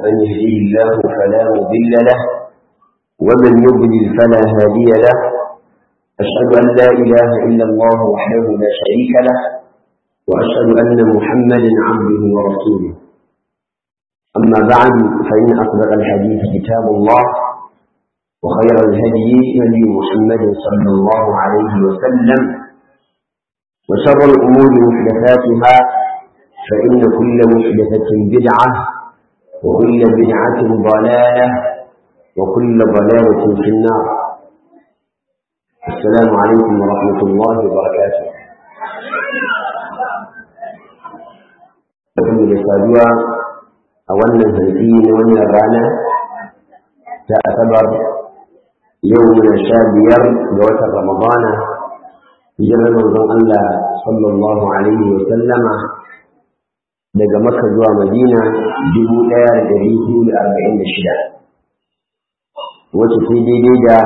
من يهديه الله فلا مضل له ومن يضلل فلا هادي له أشهد أن لا إله إلا الله وحده لا شريك له وأشهد أن محمدا عبده ورسوله أما بعد فإن أصدق الحديث كتاب الله وخير الهدي هدي محمد صلى الله عليه وسلم وشر الأمور محدثاتها فإن كل محدثة بدعة وكل بدعة ضلالة وكل ضلالة في النار السلام عليكم ورحمة الله وبركاته Abin da saduwa a wannan hanzi na wannan rana ta asabar yau muna sha biyar ga watan Ramadana hijirar manzon Allah sallallahu alaihi wa sallama daga Makka zuwa Madina dubu ɗaya da ɗari biyu da arba'in da shida wacce sai daidai da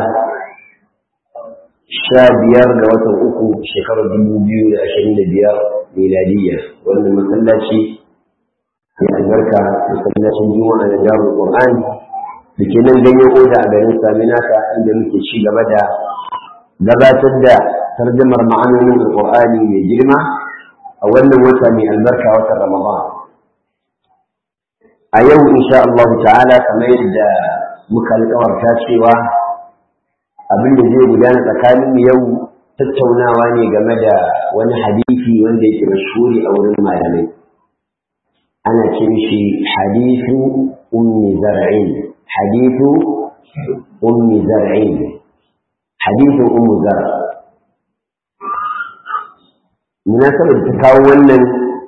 sha biyar ga watan uku shekarar dubu biyu da ashirin da biyar miladiyya wannan masallaci mai albarka masallacin juma'a da darul qur'an da ke nan ganyen oda a garin saminaka inda muke ci gaba da gabatar da tarjamar ma'anonin alqur'ani mai girma a wannan wata mai albarka watan ramadan a yau insha Allah ta'ala kamar yadda muka alƙawarta cewa abin da zai gudana tsakanin yau tattaunawa ne game da wani hadisi wanda yake mashhuri a wurin malamai ana ce shi hadithu ummi zar'in hadithu ummi zar'in hadithu ummu zar munasabar ta kawo wannan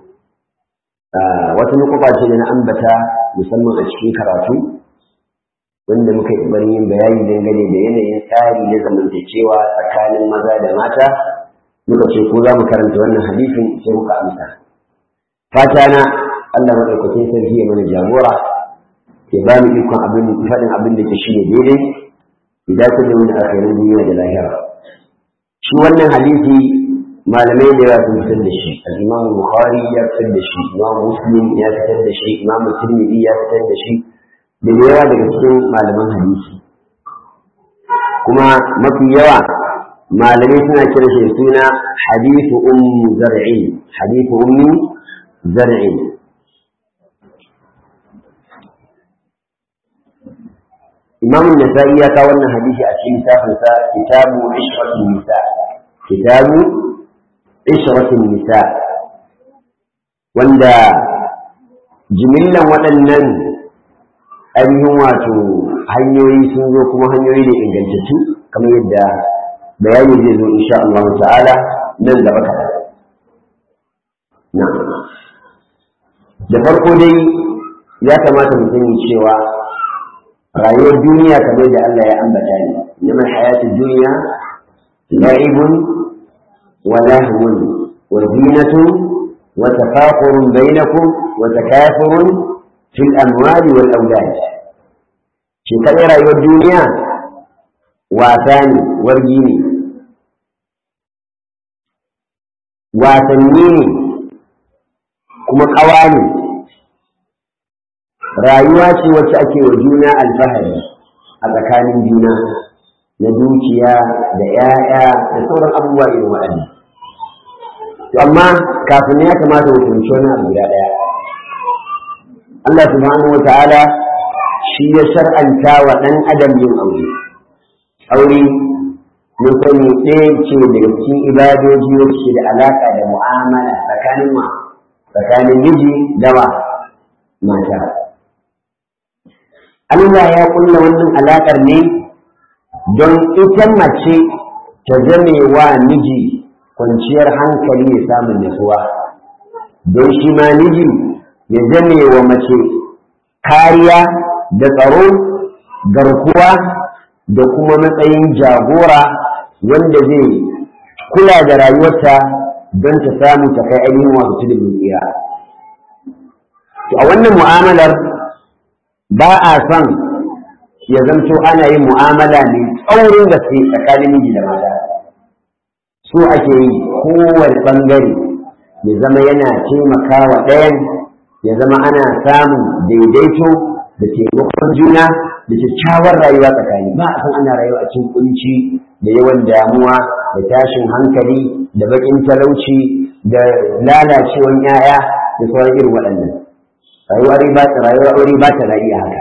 wata nukuba ce da na ambata musamman a cikin karatu wanda muka yi bari yin bayani dangane da yanayin tsari na zamantakewa tsakanin maza da mata muka ce ko za mu karanta wannan hadisin sai muka amsa fata na Allah madaukakin sarki ya mana jagora ya ba mu ikon abin faɗin abin da ke shi ne daidai ya dace da wani akhirin duniya da lahira shi wannan hadisi malamai da yawa sun fitar da shi al-Imam Bukhari ya fitar da shi Imam Muslim ya fitar da shi Imam Tirmidhi ya fitar da shi da yawa daga cikin malaman hadisi kuma mafi yawa malamai suna kira shi suna hadithu ummu zar'in hadithu ummi zar'in imam nasa'i ya kawo wannan hadisi a cikin littafinsa kitabu ishratin nisa kitabu ishratin nisa wanda jimillan waɗannan ainihin wato hanyoyi sun zo kuma hanyoyi da ingantattu kamar yadda bayani zai zo insha Allah ta'ala nan gaba kaɗan. Na. Da farko dai ya kamata mu sani cewa rayuwar duniya kamar da Allah ya ambata ne, neman hayatun duniya la'ibun wa lahwun wa zinatun wa tafakurun bainakum wa takafurun fil amwali wal aulad shi kadai rayuwar duniya wasa ne wargi ne wasanni ne kuma ƙawa ne rayuwa ce wacce ake wa juna alfahari a tsakanin juna na dukiya da 'ya'ya da sauran abubuwa irin waɗannan amma kafin ya kamata mu fahimci wani abu guda ɗaya Allah subhanahu wa ta'ala shi ya shar'anta wa ɗan adam yin aure. Aure mun sani ɗaya ce daga cikin ibadoji wacce da alaƙa da mu'amala tsakanin ma tsakanin miji da wa mata. Allah ya kulla wannan alaƙar ne don ita mace ta zame wa miji kwanciyar hankali ya samun nutsuwa. Don shi ma miji ya zame wa mace kariya da tsaro garkuwa da kuma matsayin jagora wanda zai kula da rayuwarta don ta samu ta kai ainihin wasu tudun tsira. To a wannan mu'amalar ba a son ya zamto ana yin mu'amala ne tsaurin gaske tsakanin miji da mata. So ake yi kowane ɓangare ya zama yana taimakawa ɗayan ya zama ana samun daidaito da taimakon juna da kyakkyawar rayuwa tsakani ba a san ana rayuwa a cikin kunci da yawan damuwa da tashin hankali da bakin talauci da lalacewan 'ya'ya da sauran irin waɗannan rayuwa ba ta rayuwa aure ba ta rayuwa haka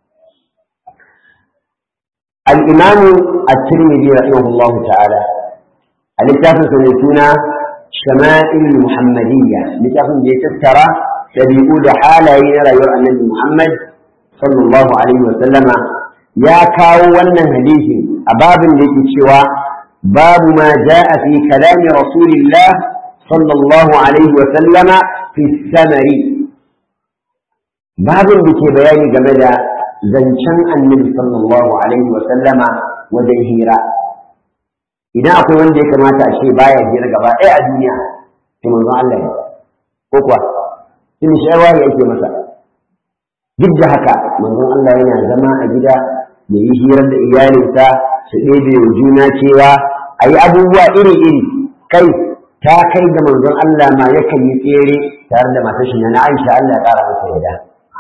al-imam at-tirmidhi rahimahullah ta'ala a littafin sa mai suna shama'il muhammadiyya littafin da ya tattara dabi'u da halaye na rayuwar annabi muhammad sallallahu alaihi wa sallama ya kawo wannan hadisi a babin da yake cewa babu ma ja'a fi kalami rasulillah sallallahu alaihi wa sallama fi samari babin da ke bayani game da zancen annabi sallallahu alaihi wa sallama wajen hira idan akwai wanda ya kamata a ce baya hira gaba ɗaya a duniya to manzon Allah ne ko kuwa in shawara yake masa duk da haka manzon Allah yana zama a gida ya yi hirar da iyalinsa su ɗebe wa juna cewa a yi abubuwa iri-iri kai ta kai da manzon Allah ma yakan yi tsere tare da matar shi na Aisha Allah ya ƙara masa yada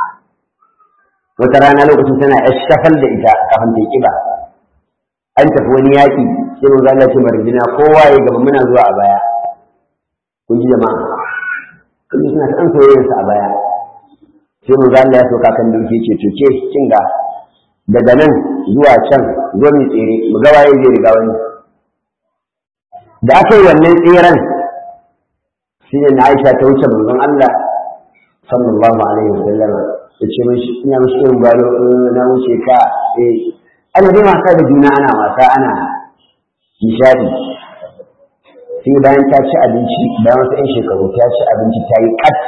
wata rana lokacin tana shafal da ita kafin ta kiba an tafi wani yaƙi sai manzon Allah ce marjina kowa ya gaba muna zuwa a baya kun ji jama'a kun ji suna ta an soyayyarsa a baya sai mu za Allah ya sauka kan dauke ce to ke kin ga daga nan zuwa can zo mu tsere mu ga waye zai riga wani da aka yi wannan tseren shi ne Aisha ta wuce manzon Allah sallallahu alaihi wasallam ya ce mishi ina mishi irin balo na wuce ka eh ana dai wasa da juna ana wasa ana nishadi sai bayan ta ci abinci bayan wasu 'yan shekaru ta ci abinci ta yi kat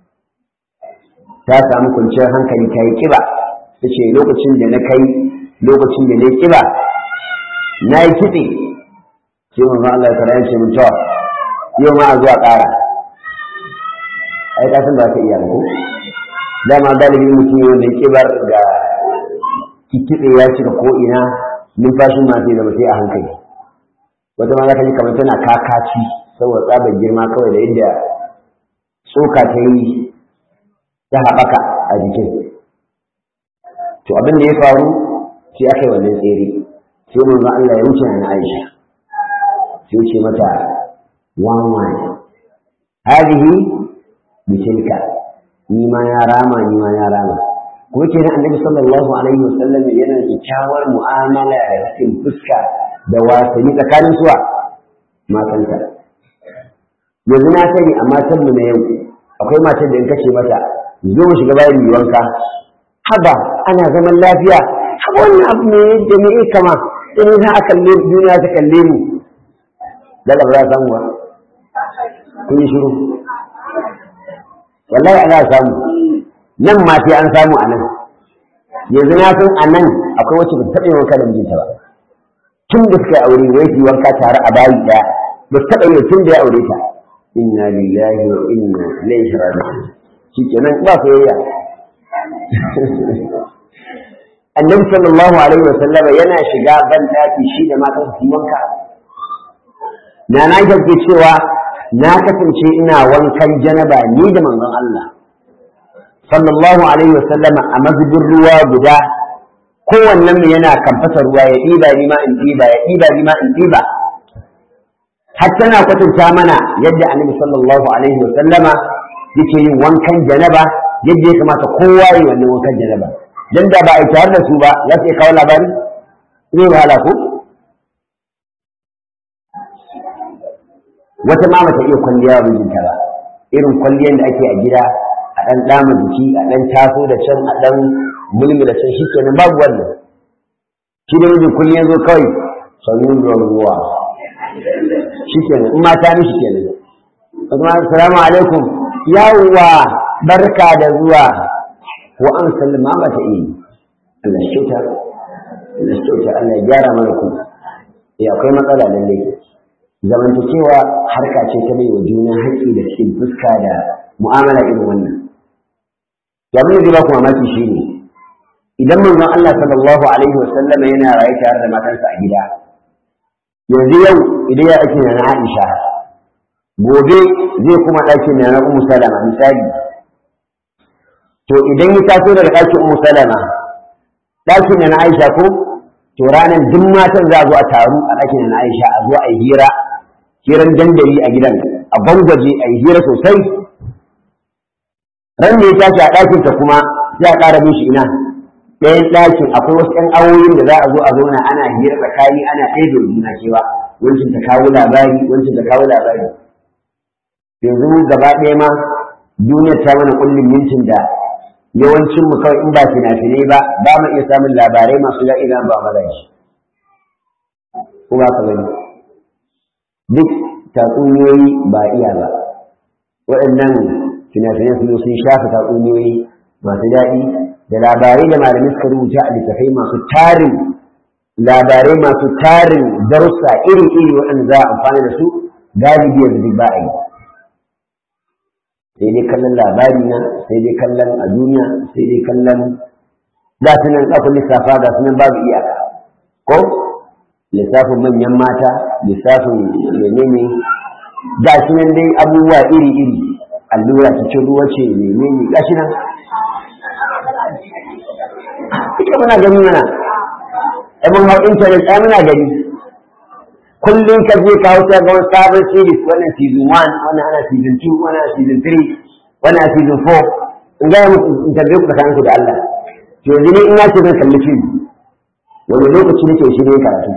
ta samu kwanciyar hankali ta yi kiba ta ce lokacin da na kai lokacin da na yi kiba na yi kitse sai mun Allah ya kara ce mun tawa yau ma a zuwa ƙara ai ka san ba ka iya ko dama galibi mutum yau da kibar da kitse ya cika ko ina numfashin ma sai zama sai a hankali wata ma za ka ji kamar tana kakaci saboda tsabar girma kawai da yadda tsoka ta yi ta haɓaka a jikin to abin da ya faru sai aka yi wannan tsere sai mun Allah ya wuce na Aisha sai ce mata wan wan hadihi bitilka ni ma ya rama ni ma ya rama ko ke nan annabi sallallahu alaihi wasallam yana da kyakkyawar mu'amala da cikin fuska da wasanni tsakanin suwa matansa yanzu na sani a matan mu na yau akwai matan da in kace mata zo mu shiga bayan yi wanka haba ana zaman lafiya haba wannan abu ne da me ya kama in za a kalle duniya ta kalle mu da ba za samu ba kun yi shiru wallahi ana samu nan ma sai an samu a nan yanzu na san a nan akwai wacce ba ta taɓa wanka da mijinta ba tun da suka yi aure wai su wanka tare a bayi ɗaya ba su taɓa yi tun da ya aure ta inna lillahi wa inna ilaihi raji'un shikenan ba soyayya annabi sallallahu alaihi wa sallam yana shiga ban daki shi da matan su wanka na na ke cewa na kasance ina wankan janaba ni da manzon Allah sallallahu alaihi wa sallam a mazubin ruwa guda kowannen mu yana kamfasa ruwa ya ɗiba ni ma in ɗiba ya ɗiba ni ma in ɗiba har tana kwatanta mana yadda annabi sallallahu alaihi wa sallama yake yin wankan janaba yadda ya kamata kowa yi wannan wankan janaba dan da ba a tare da su ba za su iya kawo labari zai wahala ko wata ma mata iya kwalliya wa mijinta ba irin kwalliyar da ake a gida a ɗan ɗama jiki a ɗan taso da can a ɗan mulmi da can shikenan babu wannan shi da mijin kullum ya zo kawai sannu da ruwa shikenan in mata mishi kenan kuma assalamu alaikum yawwa barka da zuwa wa an sallama mata yi Allah ya kyauta Allah ya kyauta Allah ya gyara mana ku eh akwai matsala lalle zamantakewa harka ce ta wa juna haƙƙi da cikin fuska da mu'amala irin wannan abin da zai ba ku mamaki shine idan manzon Allah sallallahu alaihi wa sallama yana raye tare da matansa a gida yanzu yau idan ya ake na Aisha gobe zai kuma ɗakin na Ummu Salama misali to idan ya taso daga ɗakin Ummu Salama ɗakin na Aisha ko to ranar duk matan za a zo a taru a ɗakin na Aisha a zo a yi hira hiran dandali a gidan a bangwaje a yi hira sosai ran da ya tashi a ɗakinta kuma sai a ƙara mishi ina ɗayan ɗakin akwai wasu ‘yan awoyin da za a zo a zauna ana hira tsakani ana ɗaya da juna cewa wancan ta kawo labari wancan ta kawo labari yanzu gaba ɗaya ma duniyar ta mana kullum mintin da yawancin mu kawai in ba fina-finai ba ba mu iya samun labarai masu daɗi na ba maza shi ko ba ka gani duk tatsuniyoyi ba iya ba waɗannan fina-finai su sun shafa tatsuniyoyi masu daɗi da labarai da malamai suka rubuta a littafai masu tarin labarai masu tarin darussa iri-iri waɗanda za a amfani da su galibi yanzu duk ba a yi sai dai kallon labari na sai dai kallon a duniya sai dai kallon ga su nan ƙafin lissafa ga su nan babu iyaka ko lissafin manyan mata lissafin menene ga shi nan dai abubuwa iri-iri allura cikin ruwa ce menene ga shi nan ita muna gani mana ai mun hau intanet ai muna gani kullum ka je kawo ta ga wani sabon series wannan season 1 wannan ana season 2 wannan ana season 3 wannan ana season 4 in ga mu in tarbe ku tsakanin ku da Allah to yanzu ne in na ce zan kalli film wani lokaci nake shi ne karatu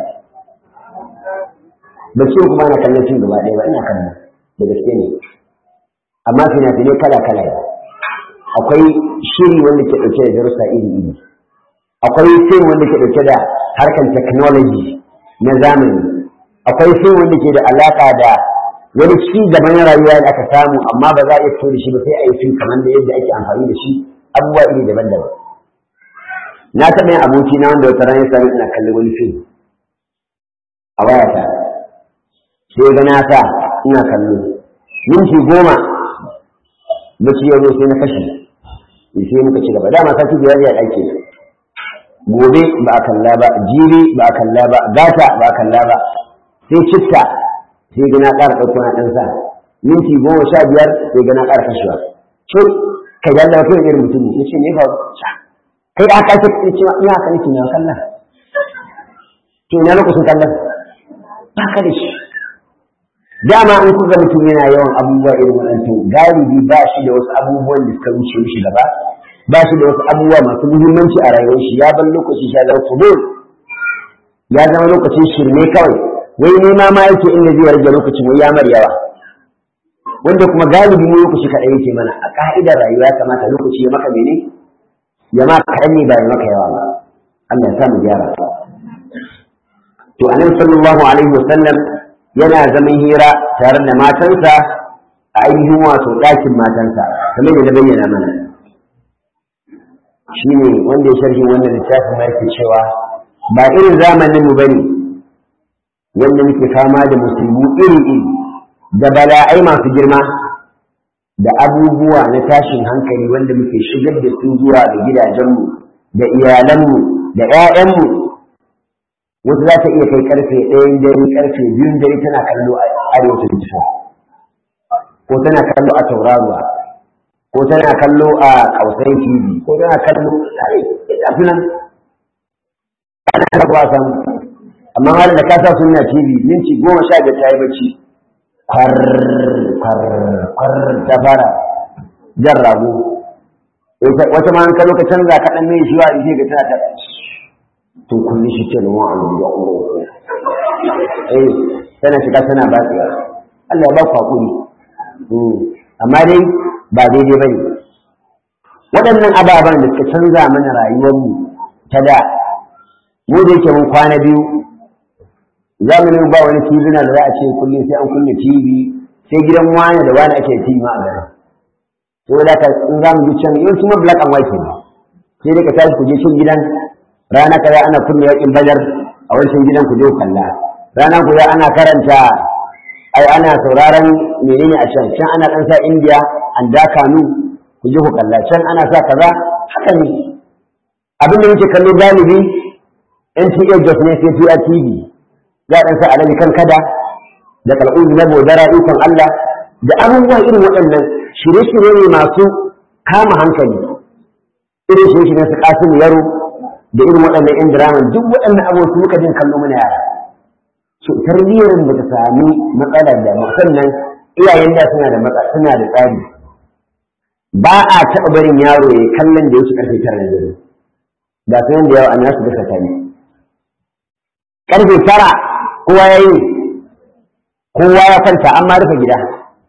ba ce kuma na kallon film gaba ɗaya ba ina kallon da gaske ne amma fina-finai kala-kala akwai shiri wanda ke ɗauke da darussa iri-iri akwai film wanda ke ɗauke da harkar technology na zamani akwai fim wanda ke da alaƙa da wani ci gaban rayuwa da aka samu amma ba za a iya fito da shi ba sai a yi fim kamar da yadda ake amfani da shi abubuwa iri daban-daban na taɓa yin aboki na wanda wata ranar sami ina kalli wani fim a wayata sai ga na sa ina kallo minti goma bacci ya zo sai na kashe sai muka ci gaba dama sati biyar ya ɗauke gobe ba a kalla ba jiri ba a kalla ba gata ba a kalla ba sai citta sai gana ƙara ɗauko na ɗan sa minti goma sha biyar sai gana ƙara kashewa to ka yi Allah kai irin mutum ya ce ne ba kai da aka ce ce ina haka nake na kallon to ina lokacin kallon ba ka da shi dama in kuka mutum yana yawan abubuwa irin waɗannan galibi ba shi da wasu abubuwan da suka wuce mishi gaba ba shi da wasu abubuwa masu muhimmanci a rayuwar shi ya bar lokaci shi ya zama fudul ya zama lokacin shirme kawai wai nema ma yake inda zai rage lokacin wai ya mar yawa wanda kuma galibi mu lokaci kaɗai yake mana a ka'idar rayuwa ya kamata lokaci ya maka mene ya ma kaɗan ne ba ya maka yawa ba Allah ya sa mu gyara to annabi sallallahu alaihi wasallam yana zaman hira tare da matansa a ainihin wato ɗakin matansa kamar da na bayyana mana shine wanda ya sharhi wannan littafin ma yake cewa ba irin zamanin mu bane wanda muke fama da musulmi iri-iri da bala'ai masu girma da abubuwa na tashin hankali wanda muke shigar da su zuwa ga gidajenmu da iyalanmu da 'ya'yanmu wata za ta iya kai karfe ɗayan dare karfe biyun dare tana kallo a arewacin jifa ko tana kallo a tauraruwa ko tana kallo a kausai tv ko tana kallo a sunan ana kallo samu amma har da ka sa sunna tv minti goma sha biyar ta yi bacci kwar kwar kwar ta fara jan rago wata ma an kallo ka canza ka dan mai shi wa ishe ga tana ta to kulli shi ce lawan abu da umro eh tana shiga tana batsewa Allah ya ba ku hakuri amma dai ba daidai bane waɗannan ababen da suka canza mana rayuwarmu ta da mu da yake mun kwana biyu zamanin ba wani tv na da za a ce kullum sai an kunna tv sai gidan wani da wani ake tv ma a garin to da ka in za mu ji can yau kuma black and white ne sai dai ka tashi ku je cin gidan rana kaza ana kunna yakin badar a wancan gidan ku je ku kalla rana kaza ana karanta ai ana sauraron menene a can can ana dan sa india an da kanu ku je ku kalla can ana sa kaza haka ne abin da muke kallo galibi NTA Jos ne sai PRTV za a sa alaji kan kada da kal'udu na bodara ikon Allah da abubuwa irin waɗannan shirye-shirye ne masu kama hankali irin shi shi na su kasim yaro da irin waɗannan yan diraman duk waɗannan abubuwa su muka jin kallo mana yara so tarbiyyar ba ta sami matsalar da sannan iyayen da suna da matsala suna da tsari ba a taɓa barin yaro ya kallon da yake karfe tara na dare ga sanan da yawa an nasu gasa tani karfe tara kowa ya yi kowa ya kwanta an ma rufe gida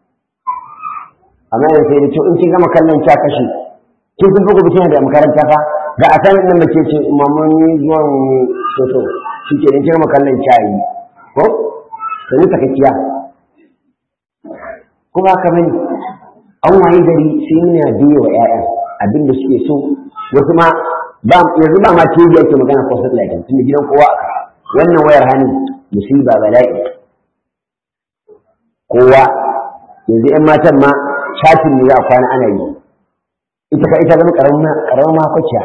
amma yanzu sai da ce in kin gama kallon kya kashe kin sun fuku bikin da makaranta fa ga a sanin nan mace ce mamman zuwan soso shi ke kin gama kallon kya yi ko sani takakkiya kuma haka bane an waye gari sai muna biye wa ƴaƴan abin da suke so wasu ma ba yanzu ba ma TV ake magana ko satellite tunda gidan kowa aka wannan wayar hannu musiba bala'i kowa yanzu ƴan matan ma chatin ne za a kwana ana yi ita ka ita zama karamin makwaciya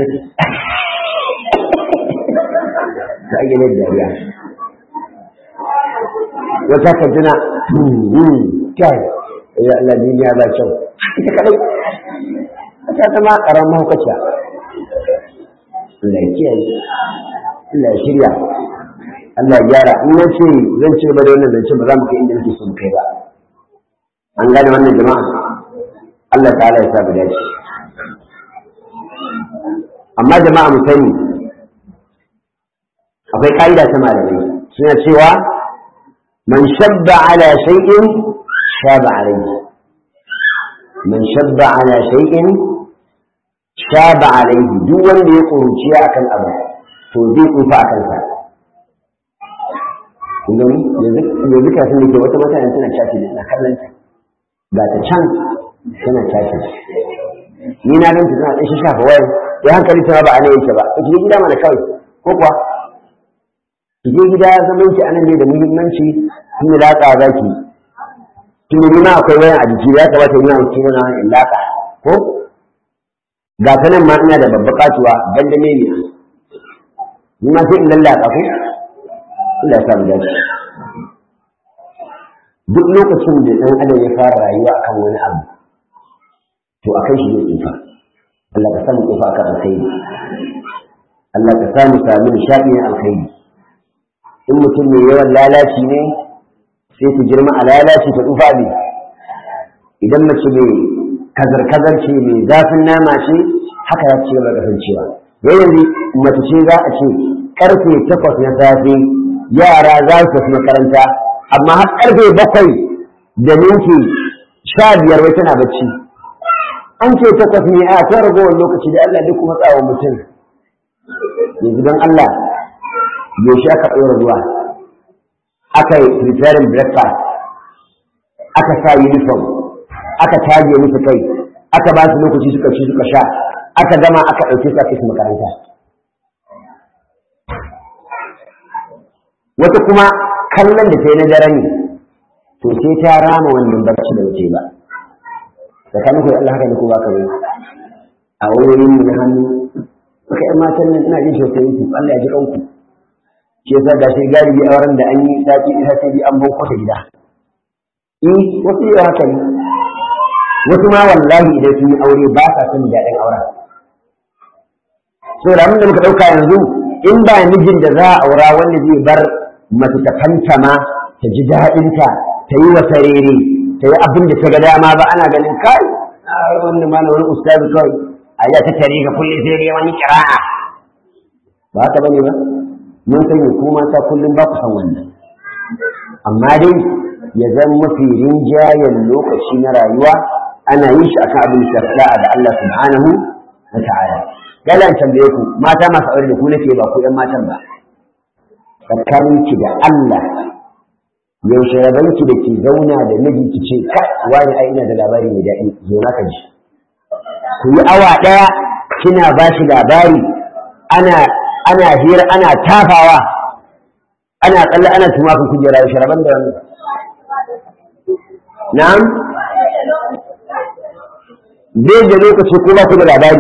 ta ake mai dariya wata ka tuna kyau ya Allah duniya ba kyau ita kadai ta zama karamin makwaciya Allah ya kiyaye Allah ya shirya Allah ya gyara in na ce zan ce ba da wannan zance ba za mu kai inda nake so mu kai ba an gane wannan jama'a Allah ta'ala ya sa mu dace amma jama'a mu sani akwai ka'ida ta malamai suna cewa man shabba ala shay'in shaba alayhi man shabba ala shay'in shaba alayhi duk wanda ya kuruciya akan abu to zai tsufa akan sa kun yanzu kafin da ke wata mata tana caci da kallon ta ga ta can tana tashi ni na ganta tana ɗan shafa wayar ya hankali ta ba a nan yake ba ki je gida mana kawai ko kuwa ki je gida zaman ki anan ne da muhimmanci tun da latsa za ki tun da ma akwai wayan a jiki ya kamata ni a cikin na in latsa ko ga ta nan ma ina da babba katuwa banda ne ne ni ma sai in lallaka ko Allah ya sa mu dace duk lokacin da ɗan adam ya fara rayuwa akan wani abu to a kai shi ne tsufa Allah ka samu tsufa akan alkhairi Allah ka samu sami nishaɗi na alkhairi in mutum mai yawan lalaci ne sai ku girma a lalaci ta tsufa ne idan mace mai kazar-kazar ce mai zafin nama ce haka ya ce gaba kasancewa wai yanzu mace ce za a ce karfe takwas na safe yara za su tafi makaranta amma har karfe bakwai da minti sha biyar wai tana bacci an ce takwas ne a ta ragowar lokaci da Allah duk matsawa mutum yanzu don Allah yaushe aka ɗora ruwa aka yi preparing breakfast aka sa uniform aka tage musu kai aka ba su lokaci suka ci suka sha aka gama aka ɗauke su aka su makaranta wata kuma kallon da ta yi na dare ne to sai ta rama wannan barci da wuce ba tsakanin ku da Allah haka ne ko ba ka yi a wayoyin mu na hannu suka yi matan nan ina jin tausayin ku Allah ya ji kanku shi yasa da shi galibi a wurin da an yi sati ita sai bi an ban kwata gida eh wasu yau haka ne wasu ma wallahi idan sun yi aure ba sa son daɗin auren so da abin da muka ɗauka yanzu in ba mijin da za a aura wanda zai bar mace ta fantama ta ji daɗinta ta yi wa sarere ta yi abin da ta ga dama ba ana ganin kai wannan ma na wani ustazi kawai a ya ta tare ga kullum sai dai wani kira'a ba haka bane ba mun sani ko mata kullum ba ku san wannan amma dai ya zama mafi rinjayen lokaci na rayuwa ana yin shi akan abin shafa'a da Allah subhanahu wa ta'ala galan tambaye ku mata masu aure da ku nake ba ku ɗan matan ba tsakaninki da Allah yaushe rabanki da ki zauna da miji ki ce kai wani ai ina da labari mai daɗi zo na ka ji ku yi awa ɗaya kina ba shi labari ana ana hira ana tafawa ana tsalle ana tumakin kujera yaushe raban da wannan na'am zai da lokaci ko ba ku da labari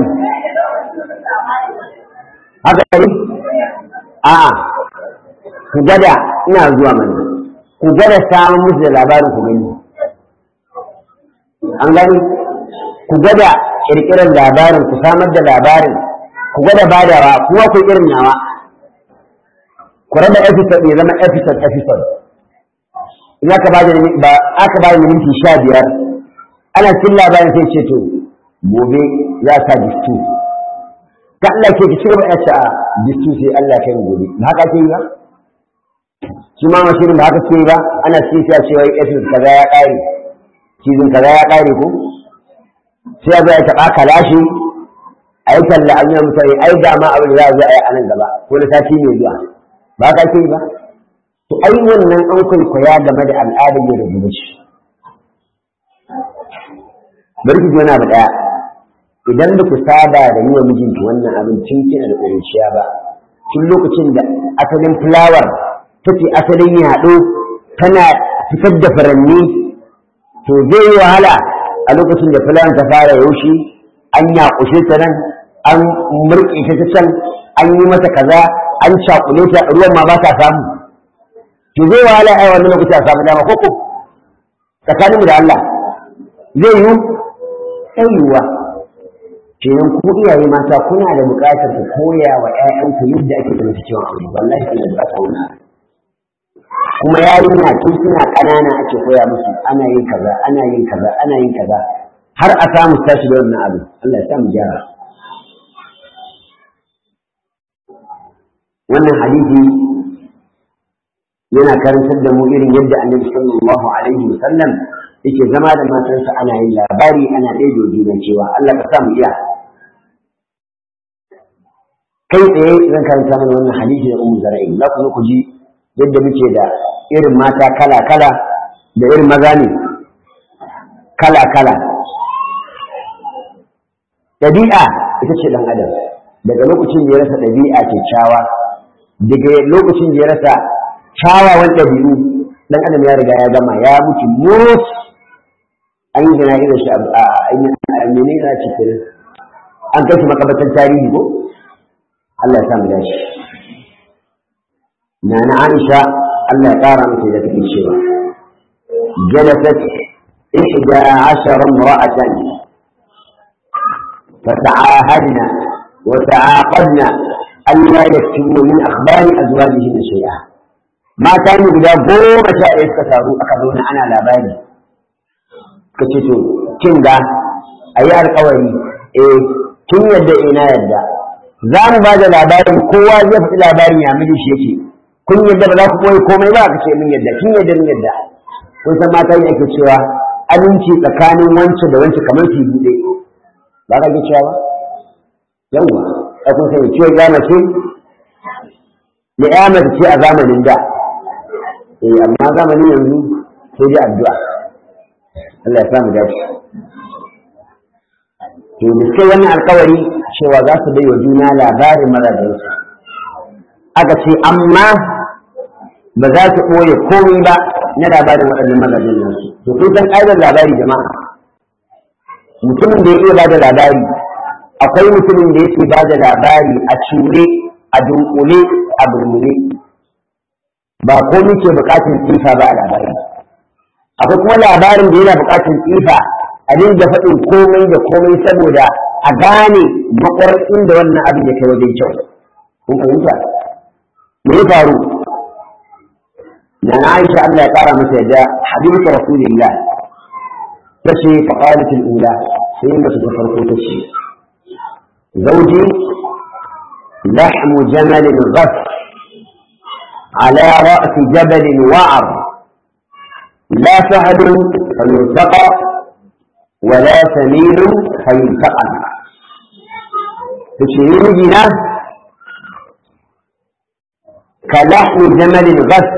haka ne a'a ku gwada ina zuwa mana ku gwada samun musu da labarin ku gani an gani ku gwada ƙirƙirar labarin ku samar da labarin ku gwada badawa kuma ku irin nawa ku raba episode ya zama episode episode in aka ba ba aka ba minti sha biyar ana cikin labarin sai ce to gobe za ka distu ka Allah ke ki cigaba da ce a distu sai Allah kai gobe ba haka ke yi ba shi ma mashirin ba haka ke yi ba ana cikin sai a ce wai episode kaza ya ƙare season kaza ya ƙare ko sai ya zo ya taɓa kalashi a yi talla an yi mutane ai ga ma abin da za a zo a yi a nan gaba ko na sati mai zuwa ba ka ke yi ba to ai wannan an kwaikwaya game da al'adar yau da gobe shi bari ki wani abu ɗaya idan ba ku saba da yi wa mijinki wannan abin tun kina da ƙuruciya ba tun lokacin da asalin fulawar take asalin yaɗo tana fitar da furanni to zai yi wahala a lokacin da fulawar ta fara yaushe an yaƙushe ta nan an murƙe ta can an yi mata kaza an cakule ta ruwan ma ba ta samu to zai wahala a wannan lokaci a samu dama koko tsakaninmu da Allah zai yi ɗan yiwuwa kenan ku iyaye mata kuna da buƙatar ku koya wa ƴaƴanku yadda ake zama ciwon aure wallahi kuna da buƙatar wannan kuma yarinya tun suna ƙanana ake koya musu ana yin kaza ana yin kaza ana yin kaza har a samu tashi da wannan abu Allah ya sa mu gyara wannan hadisi yana karantar da mu irin yadda annabi sallallahu alaihi wasallam yake zama da matansa ana yin labari ana ɗaya juna cewa Allah ka sa mu iya kai tsaye zan karanta mana wannan hadisi da ummu zara'i za ku zo ku ji yadda muke da irin mata kala kala da irin maza ne kala kala ɗabi'a ita ce ɗan adam daga lokacin da ya rasa ɗabi'a kyakkyawa daga lokacin da ya rasa kyawawan ɗabi'u ɗan adam ya riga ya gama ya mutu mus an yi jana irin shi a mene na cikin an kai shi makabatar tarihi ko Allah ya sa mu dashi na na Aisha Allah ya ƙara mata da take cewa jalasat ihda ashara imra'atan فتعاهدنا وتعاقدنا ألا يكتبوا من أخبار أزواجهن شيئا ما كان guda goma sha ɗaya suka taru aka zauna ana labari ka ce to kin ga a yi alkawari eh kin yadda ina yadda za mu ba da labarin kowa zai faɗi labarin ya miji shi yake kun yadda ba za ku koyi komai ba ka ce min yadda kin yadda min yadda kun san mata ne ake cewa aminci tsakanin wance da wance kamar ki buɗe ba ka ji cewa yawwa a kun sani ciwon ya mace da ya mace ce a zamanin da eh amma zamanin yanzu sai dai addu'a Allah ya samu dace to da sai wannan alkawari cewa za su bai wa juna labarin mazajensu aka ce amma ba za su ɓoye komai ba na labarin waɗannan mazajen nasu to kun san ƙa'idar labari jama'a mutumin da ya iya bada labari akwai mutumin da yake bada labari a cure a dunkule a burmule ba ko muke bukatun tsifa ba a labari akwai kuma labarin da yana bukatun tsifa a dinga faɗin komai da komai saboda a gane makwar inda wannan abin ya kai wajen kyau kun fahimta me ya faru na Aisha Allah ya kara masa yadda habibatu rasulillah tace fa qalat al-ula sai mace ta farko tace زوجي لحم جمل غث على رأس جبل وعر لا سهل فيرتقى ولا سمين فيلتقى تشيرين جنا كلحم جمل غث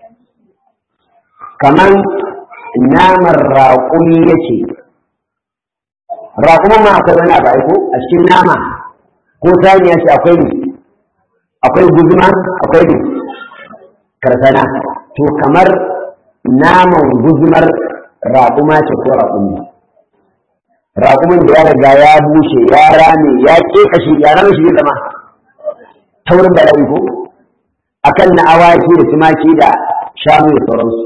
كمان نام الراقمي يشي raƙuman ma akwai wani abu aiko a cikin nama ko saniya ce akwai ne akwai guzuma akwai ne karsana to kamar naman guzumar raƙuma ce ko raƙumi raƙumin da ya riga ya bushe ya rame ya ke kashi ya rame shi zama taurin bala'i ko akan na awaki da tumaki da shanu da sauransu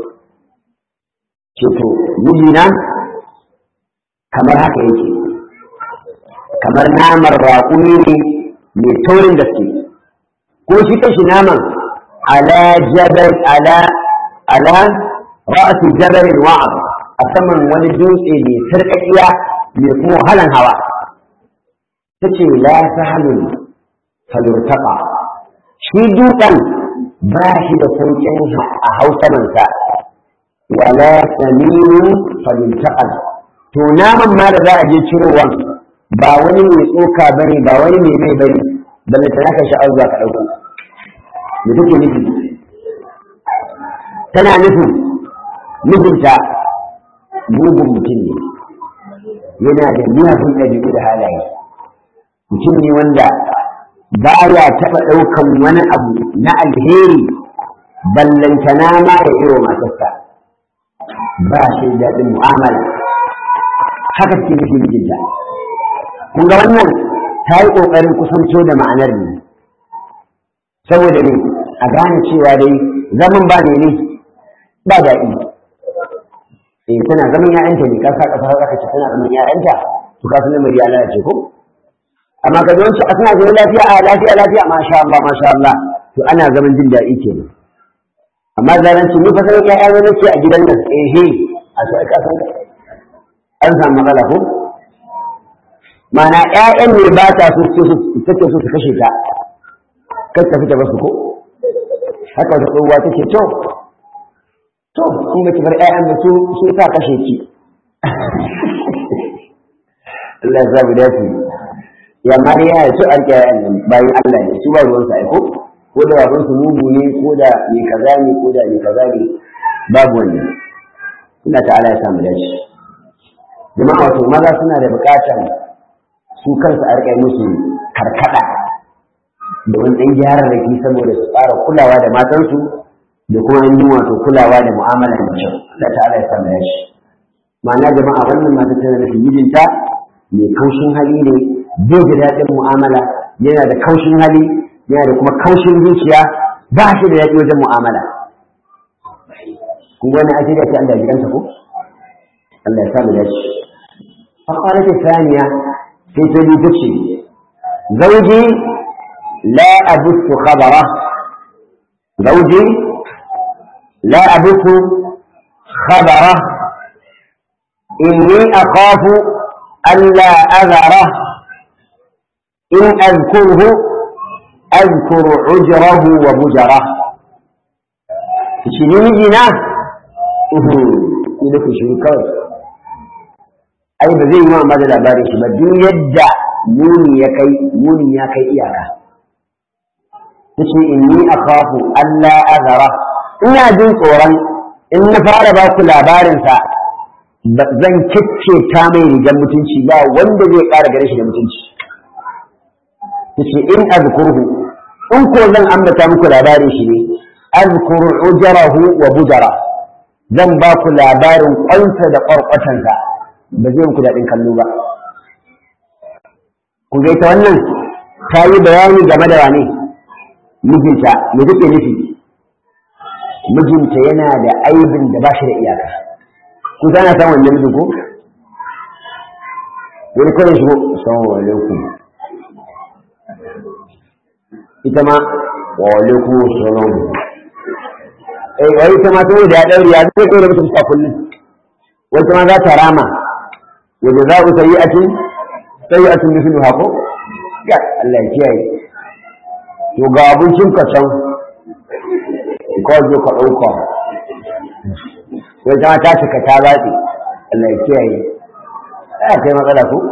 ce to mijina kamar haka yake kamar naman raƙumi ne mai taurin gaske ko shi kanshi naman ala jabal ala ala ra'su jabal wa'ad a saman wani dutse mai sarƙaƙiya mai kuma wahalan hawa tace la sahalun falurtaqa shi dutsen ba shi da sauƙin a hausamansa wala saminun falurtaqa to naman ma da za a je cirowa ba wani mai tsoka bane ba wani mai mai bane balle ta naka sha'awar za ka ɗauko me take nufi tana nufin mijinta mugun mutum ne yana da miyagun ɗabi'u da halaye mutum ne wanda ba ya taɓa ɗaukan wani abu na alheri ballantana ma ya iro matarsa ba shi daɗin mu'amala haka ke nufi mijinta kun ga wannan ta yi ƙoƙarin kusanto da ma'anar ne saboda ne a gane cewa dai zaman ba ne ne ba daɗi eh tana zaman ya'yanta ne kasa kasa haka ce tana zaman ya'yanta to ka san lamari ya lalace ko amma ka zo a suna zaman lafiya a lafiya lafiya masha Allah masha Allah to ana zaman jin daɗi kenan amma zaranci ni fa sanin ƴaƴa ne nake a gidan nan eh he a sai ka san an samu matsala ko mana ƴaƴan ne ba ta so su take so su kashe ta kar ta fita basu ko haka wata tsohuwa take to to kun ga kibar ƴaƴan da su su ta kashe ki Allah ya zabi dace ya ma dai yana so an ƴaƴan nan bayan Allah ne su ba ruwan sa ko ko da baban su mugu ne ko da mai kaza ne ko da mai kaza ne babu wannan ina ta'ala ya samu dace jama'a wato maza suna da buƙatar su kansu a riƙa musu karkada da wani ɗan gyaran raki saboda su fara kulawa da matansu da kuma yin wato kulawa da mu'amala da kyau Allah ta'ala ya samu yashi ma'ana jama'a wannan mata tana da mijinta mai kaushin hali ne bai da daɗin mu'amala yana da kaushin hali yana da kuma kaushin zuciya ba shi da daɗi wajen mu'amala kun wani ake da ke Allah ya gidansa ko Allah ya samu yashi فقالت الثانية في تلك زوجي لا أبث خبره زوجي لا أبث خبره إني أخاف ألا أذره إن أذكره أذكر عجره وبجره تشيني جنا إذا كشري كوي ai ba zai yi ma da labarin shi ba duk yadda muni ya kai muni ya kai iyaka tace inni akhafu alla azara ina jin tsoron in na fara ba ku labarin sa zan kicce ta mai rigar mutunci ba wanda zai ƙara gare shi da mutunci tace in azkurhu in ko zan ambata muku labarin shi ne azkuru ujarahu wa bujara zan ba ku labarin kwansa da ƙwarƙwatansa ba zai muku daɗin kallo ba. Ku ga ita wannan ta yi bayani game da wane mijinta me take nufi mijinta yana da aibin da ba shi da iyaka ku sana san wannan mijin ko wani kawai shigo assalamu alaikum ita ma wa alaikum assalam eh wai ita ma saboda ya daure ya zai kai da mutum ta kullum wata ma za ta rama وجزاء سيئة سيئة مثلها ko ya Allah ya kiyaye to ga abincin ka can ko zo ka dauka sai ta ta cika ta batsi Allah ya kiyaye ai kai matsala ko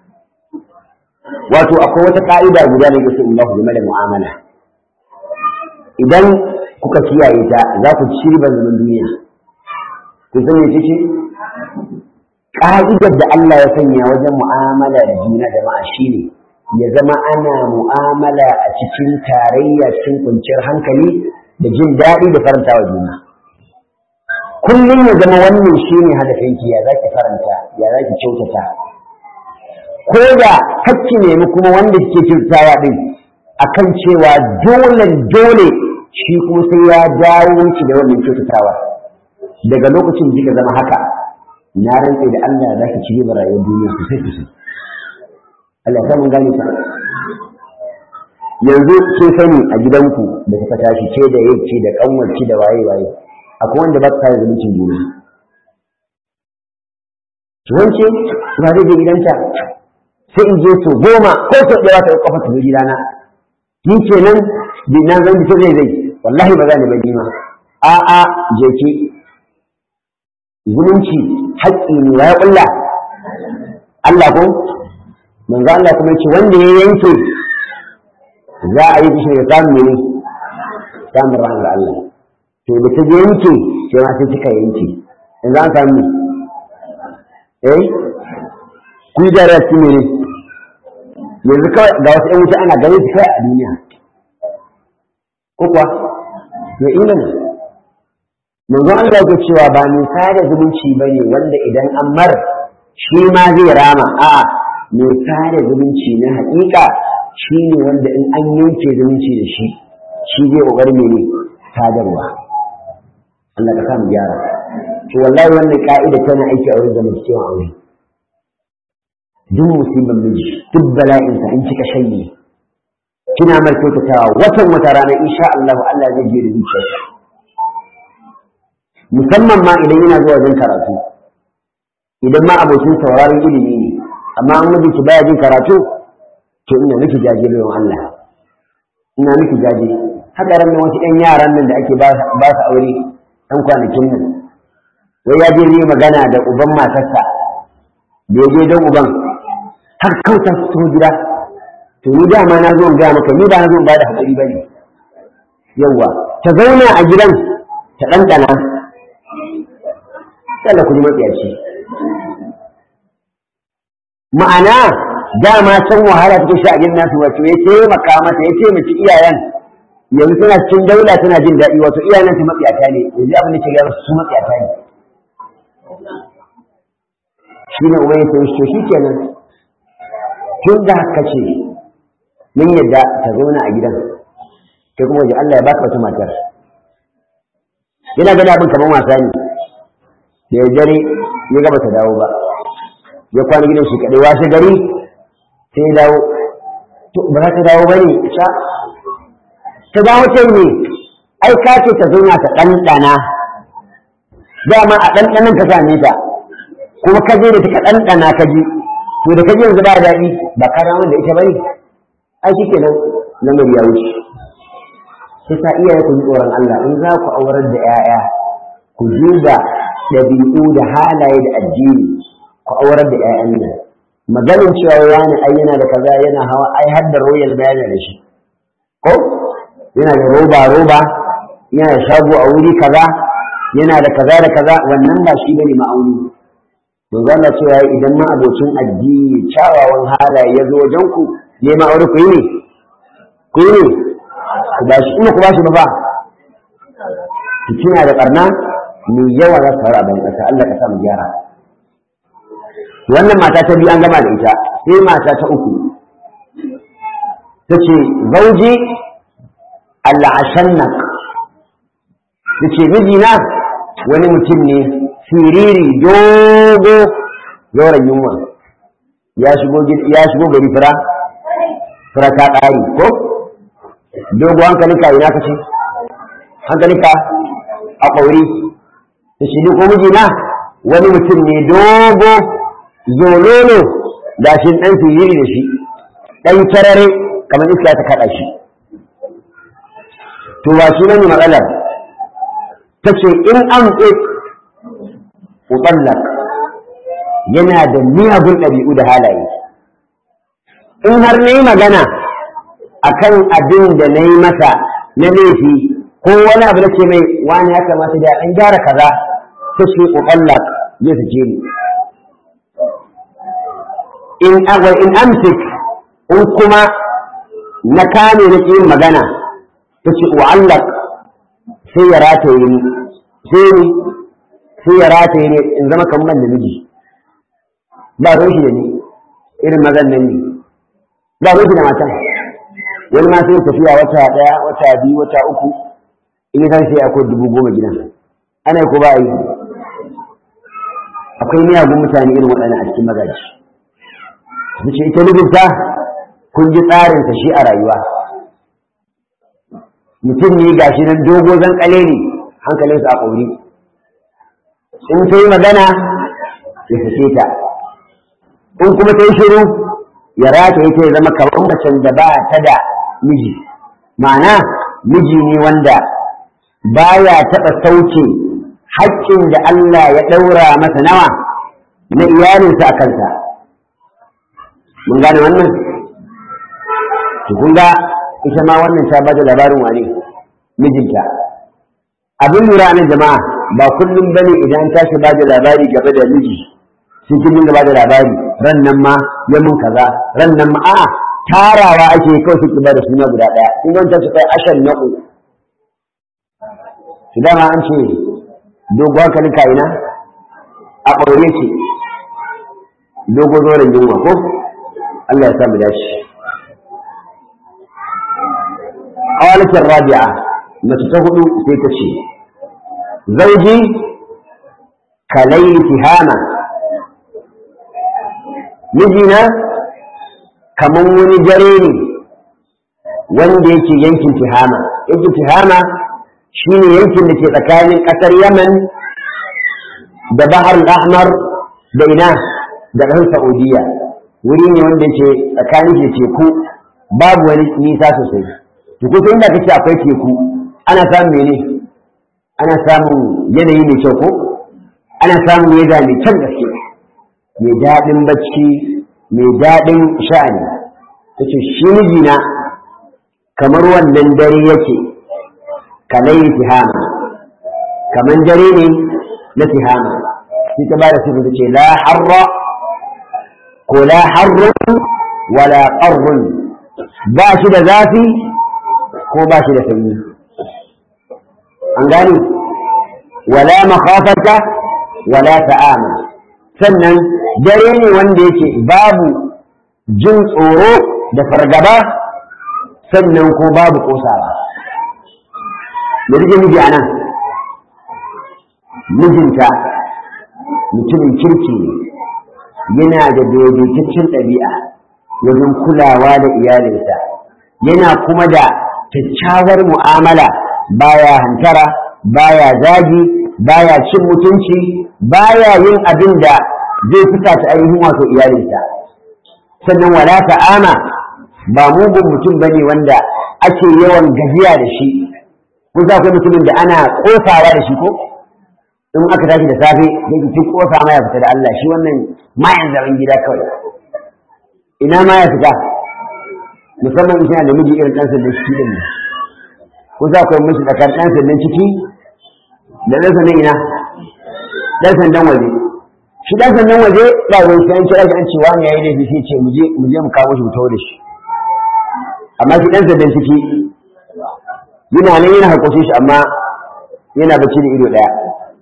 wato akwai wata ka'ida guda da yake Allah game da mu'amala idan kuka kiyaye ta za ku ci riban zaman duniya ku san me ce ƙa'idar da Allah ya sanya wajen mu'amala da juna jama'a shine ya zama ana mu'amala a cikin tarayya cikin kwanciyar hankali da jin daɗi da faranta wa juna kullum ya zama wannan shine hadafinki ya zaki faranta ya zaki kyautata ko da hakki nemi kuma wanda kike kyautatawa din akan cewa dole dole shi kuma sai ya dawo miki da wannan kyautatawa daga lokacin da zama haka na rantse da Allah za ki ci riba rayuwar duniya sosai sosai Allah ya mun gane ta yanzu kin sani a gidanku da kuka tashi ce da yake da kanwarci da waye waye akwai wanda ba ta zumuncin juna wance ba zai je gidanta sai in je so goma ko so ɗaya ta kafa ta gidana ni kenan bi nan zan bi zai zai wallahi ba za ni ba ma a a je ki zumunci haƙƙi ne ya kulla Allah ko manzo Allah kuma yace wanda ya yanke za a yi kishi da samun ne samun rahmar Allah to da ta je yanke sai ma sai kika yanke in za ka samu eh ku yi da rasu ne yanzu kawai ga wasu ‘yan wuta ana ganin su kawai a duniya ko kuwa ya ingana manzo Allah yake cewa ba mai sada zumunci ba ne wanda idan an mar shi ma zai rama a mai sada zumunci na haƙiƙa shi ne wanda in an yanke zumunci da shi shi zai ƙoƙari ne sadarwa Allah ka samu gyara to wallahi wannan ka'ida tana aiki a wurin zamantakewa aure duk musibin miji duk bala'insa in kika shanye kina mar kyautatawa watan wata rana insha Allah Allah zai je da zuciyarsa musamman ma idan yana zuwa wajen karatu idan ma abokin sauraron ilimi ne amma an mijinki baya jin karatu to ina miki jaje bayan Allah ina miki jaje haka ran wasu ƴan yaran nan da ake ba su aure ɗan kwanakin nan wai ya je zai magana da uban matarsa da ya je don uban har kauta su taho gida to ni dama na zo in gaya maka ni ba na zo in ba da haƙuri ba ne yawwa ta zauna a gidan ta ɗanɗana Allah ku ji matsiyaci ma'ana dama can wahala take shi a gidan nasu wato ya taimaka mata ya taimaki iyayen yanzu tana cikin daula tana jin daɗi wato iyayen ta matsiyata ne yanzu abin da ke gaya su matsiyata ne shi ne uban ya ce shi shi kenan tun da haka ce mun yadda ta zauna a gidan kai kuma waje Allah ya baka wata matar yana gani abin kamar wasa ne da ya dare ya gaba ta dawo ba ya kwana gidan shi kaɗai washe gari sai ya dawo to ba za ta dawo ba ne sha ta dawo ta ne ai ka ce ta zauna ta ɗanɗana dama a ɗanɗanan ka same ta kuma ka je da ta ɗanɗana ka ji to da ka ji yanzu ba daɗi ba ka ramar da ita ba ne ai shi kenan lamari ya wuce sai sa iyaye ku ji tsoron Allah in za ku aurar da 'ya'ya ku duba ɗabi'u da halaye da addini ku aurar da 'ya'yan nan maganin cewa wani ai yana da kaza yana hawa ai har da royal bayani da shi ko yana da roba roba yana da shago a wuri kaza yana da kaza da kaza wannan ba shi bane ma'auni manzo Allah cewa idan ma abocin addini kyawawan halaye ya zo wajen ku ne ma aure ku yi ne ku yi ne ku ba shi ina ku ba shi ba ba ki kina da barna mai yawa za su faru a ban ƙasa Allah ka sa mu gyara wannan mata ta biyu an gama da ita sai mata ta uku ta ce zauji al'ashannak ta ce mijina wani mutum ne siriri dogo yoran yunwa ya shigo gari fira fira ta ƙari ko dogo hankalinka ina ka ce hankalinka a ƙauri ta shi ko mijina wani mutum ne dogo zololo da shi ɗan siriri da shi ɗan tarare kamar iska ta kaɗa shi to ba shi ne matsalar ta ce in an mutallak yana da miyagun ɗabi'u da halaye in har na yi magana a kan abin da na yi masa na laifi ko wani abu da ce mai wani ya kamata da an gyara kaza ta ce mutallak zai fice ni in agwa in amsik in kuma na kame na yin magana ta ce wa'allak sai ya rataye ni sai ni sai ya rataye ne in zama kamar da miji ba ruwan shi da ni irin mazan nan ne ba ruwan shi da matan wani ma sai tafiya wata daya wata biyu wata uku in ya sai akwai dubu goma gidan ana ko ba yi akwai miyagun mutane irin waɗannan a cikin magaji su ce ita mijinta kun ji tsarinsa shi a rayuwa mutum ne gashi nan dogo zan kale ne hankalinsa a ƙauri in ta yi magana ya fice ta in kuma ta yi shiru ya rata ya ya zama kamar macen da ba ta da miji ma'ana miji ne wanda baya taɓa sauke haƙƙin da Allah ya ɗaura masa nawa na iyalinsa a kansa mun gane wannan kun ga ita ma wannan ta bada labarin wane mijinta abin lura nan jama'a ba kullum bane idan tashi bada labari game da miji sai kin dinga bada labari ran nan ma ya mun kaza ran nan ma a'a tarawa ake kawai suke bada suna guda daya in wanta su kai ashan naku su dama an ce dogo hankalin ka'ina a ɓaure ce dogo zoren yunwa ko Allah ya sa mu dace قالت الرابعة ما تتهدو سيتشي زوجي كلي تهامة مجينا كمن ونجريني wanda yake yankin tihama yankin tihama shine yankin da ke tsakanin ƙasar yaman da bahar ahmar da ina da ƙasar saudiya wuri ne wanda yake tsakanin da teku babu wani nisa sosai to kusa inda kace akwai teku ana samun mene ana samun yanayi mai kyau ko ana samun yada mai kyan gaske mai daɗin bacci mai daɗin sha'ani tace shi mijina kamar wannan dare yake kalai tihama kamar dare ne na tihama shi ta bada sifa tace la harra ko la harrun wala qarrun ba shi da zafi ko ba shi da sanyi an gani wala makhafata wala ta'ama sannan dare ne wanda yake babu jin tsoro da fargaba sannan ko babu kosawa da rike miji a nan mijinta mutumin kirki ne yana da daidaitaccen ɗabi'a wajen kulawa da iyalinsa yana kuma da kyakkyawar mu'amala baya hantara baya zagi baya cin mutunci baya yin abin da zai fita ta ainihin wato iyalinsa sannan wala ta'ama ba mugun mutum bane wanda ake yawan gajiya da shi ko za ku mutumin da ana kosawa da shi ko in aka tashi da safe zai ki kosa ma ya fita da Allah shi wannan mayan zaman gida kawai ina ma ya fita musamman in da miji irin ɗansa da shi din ko za ku yi musu tsakar ɗan sandan ciki da ɗan sandan ina ɗan sandan waje shi ɗan sandan waje ba wai sai an kira shi an ce wani yayi laifi sai ce mu je mu je mu kawo shi mu tawo da shi amma shi ɗan sandan ciki yana nan yana haƙoshe shi amma yana bacci da ido ɗaya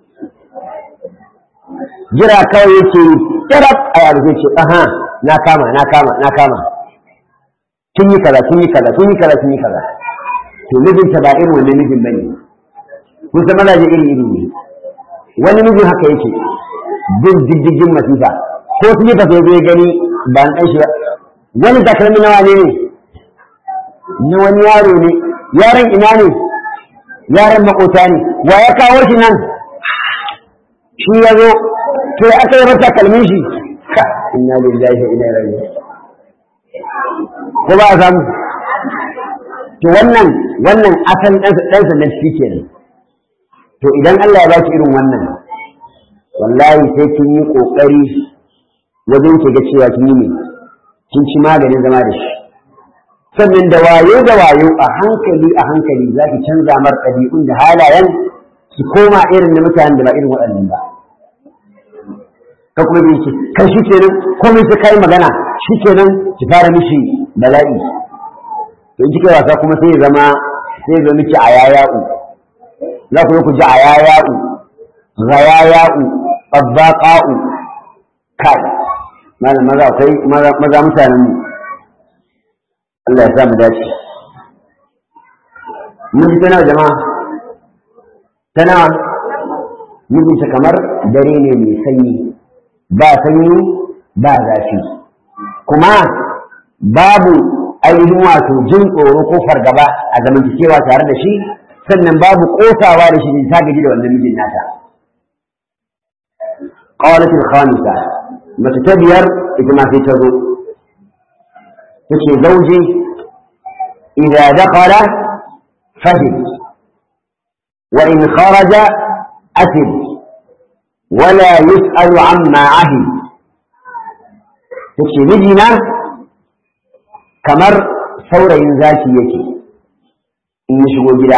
jira kawai yake tarab a yaro zai ce aha na kama na kama na kama kin yi kaza kin yi kaza kin yi kaza kin yi kaza to mijinta ba irin wannan mijin bane kun san mazaje iri iri ne wani mijin haka yake bin diddigin masifa ko su yi tafiye zai gani ba na ɗan shi ba wani takalmi nawa ne ne na wani yaro ne yaron ina ne yaron makota ne wa ya kawo shi nan shi ya zo to ya aka yi mata kalmin shi ka inna lillahi wa inna ilaihi ko ba a samu to wannan wannan asalin ɗansa na shi kenan to idan Allah ya baki irin wannan wallahi sai kin yi ƙoƙari wajen ki ga cewa kin yi ne kin ci maganin zama da shi sannan da wayo da wayo a hankali a hankali za ki canza mar ɗabi'un da halayen su koma irin na mutanen da ba irin waɗannan ba ka kuma bi ki kai shi kenan komai sai kai magana shi kenan ki fara mishi bala'i to in kika wasa kuma sai ya zama sai ya zama miki ayaya'u za ku yi ku ji ayaya'u ghayaya'u tabbaqa'u kai malam maza akwai maza mutanen mu Allah ya sa mu dace mun ji tana jama'a tana mijinta kamar dare ne mai sanyi ba sanyi ba zafi ko kuma babu ainihin wato jin tsoro ko fargaba a zamantakewa tare da shi sannan babu kosawa da shi ta gaji da wannan mijin nata qalatul khamisa mace ta biyar ita ma sai ta zo tace zauji idza dakhala fahim wa in kharaja atib wala yus'alu amma ahid tace mijina kamar saurayin zaki yake in ya shigo gida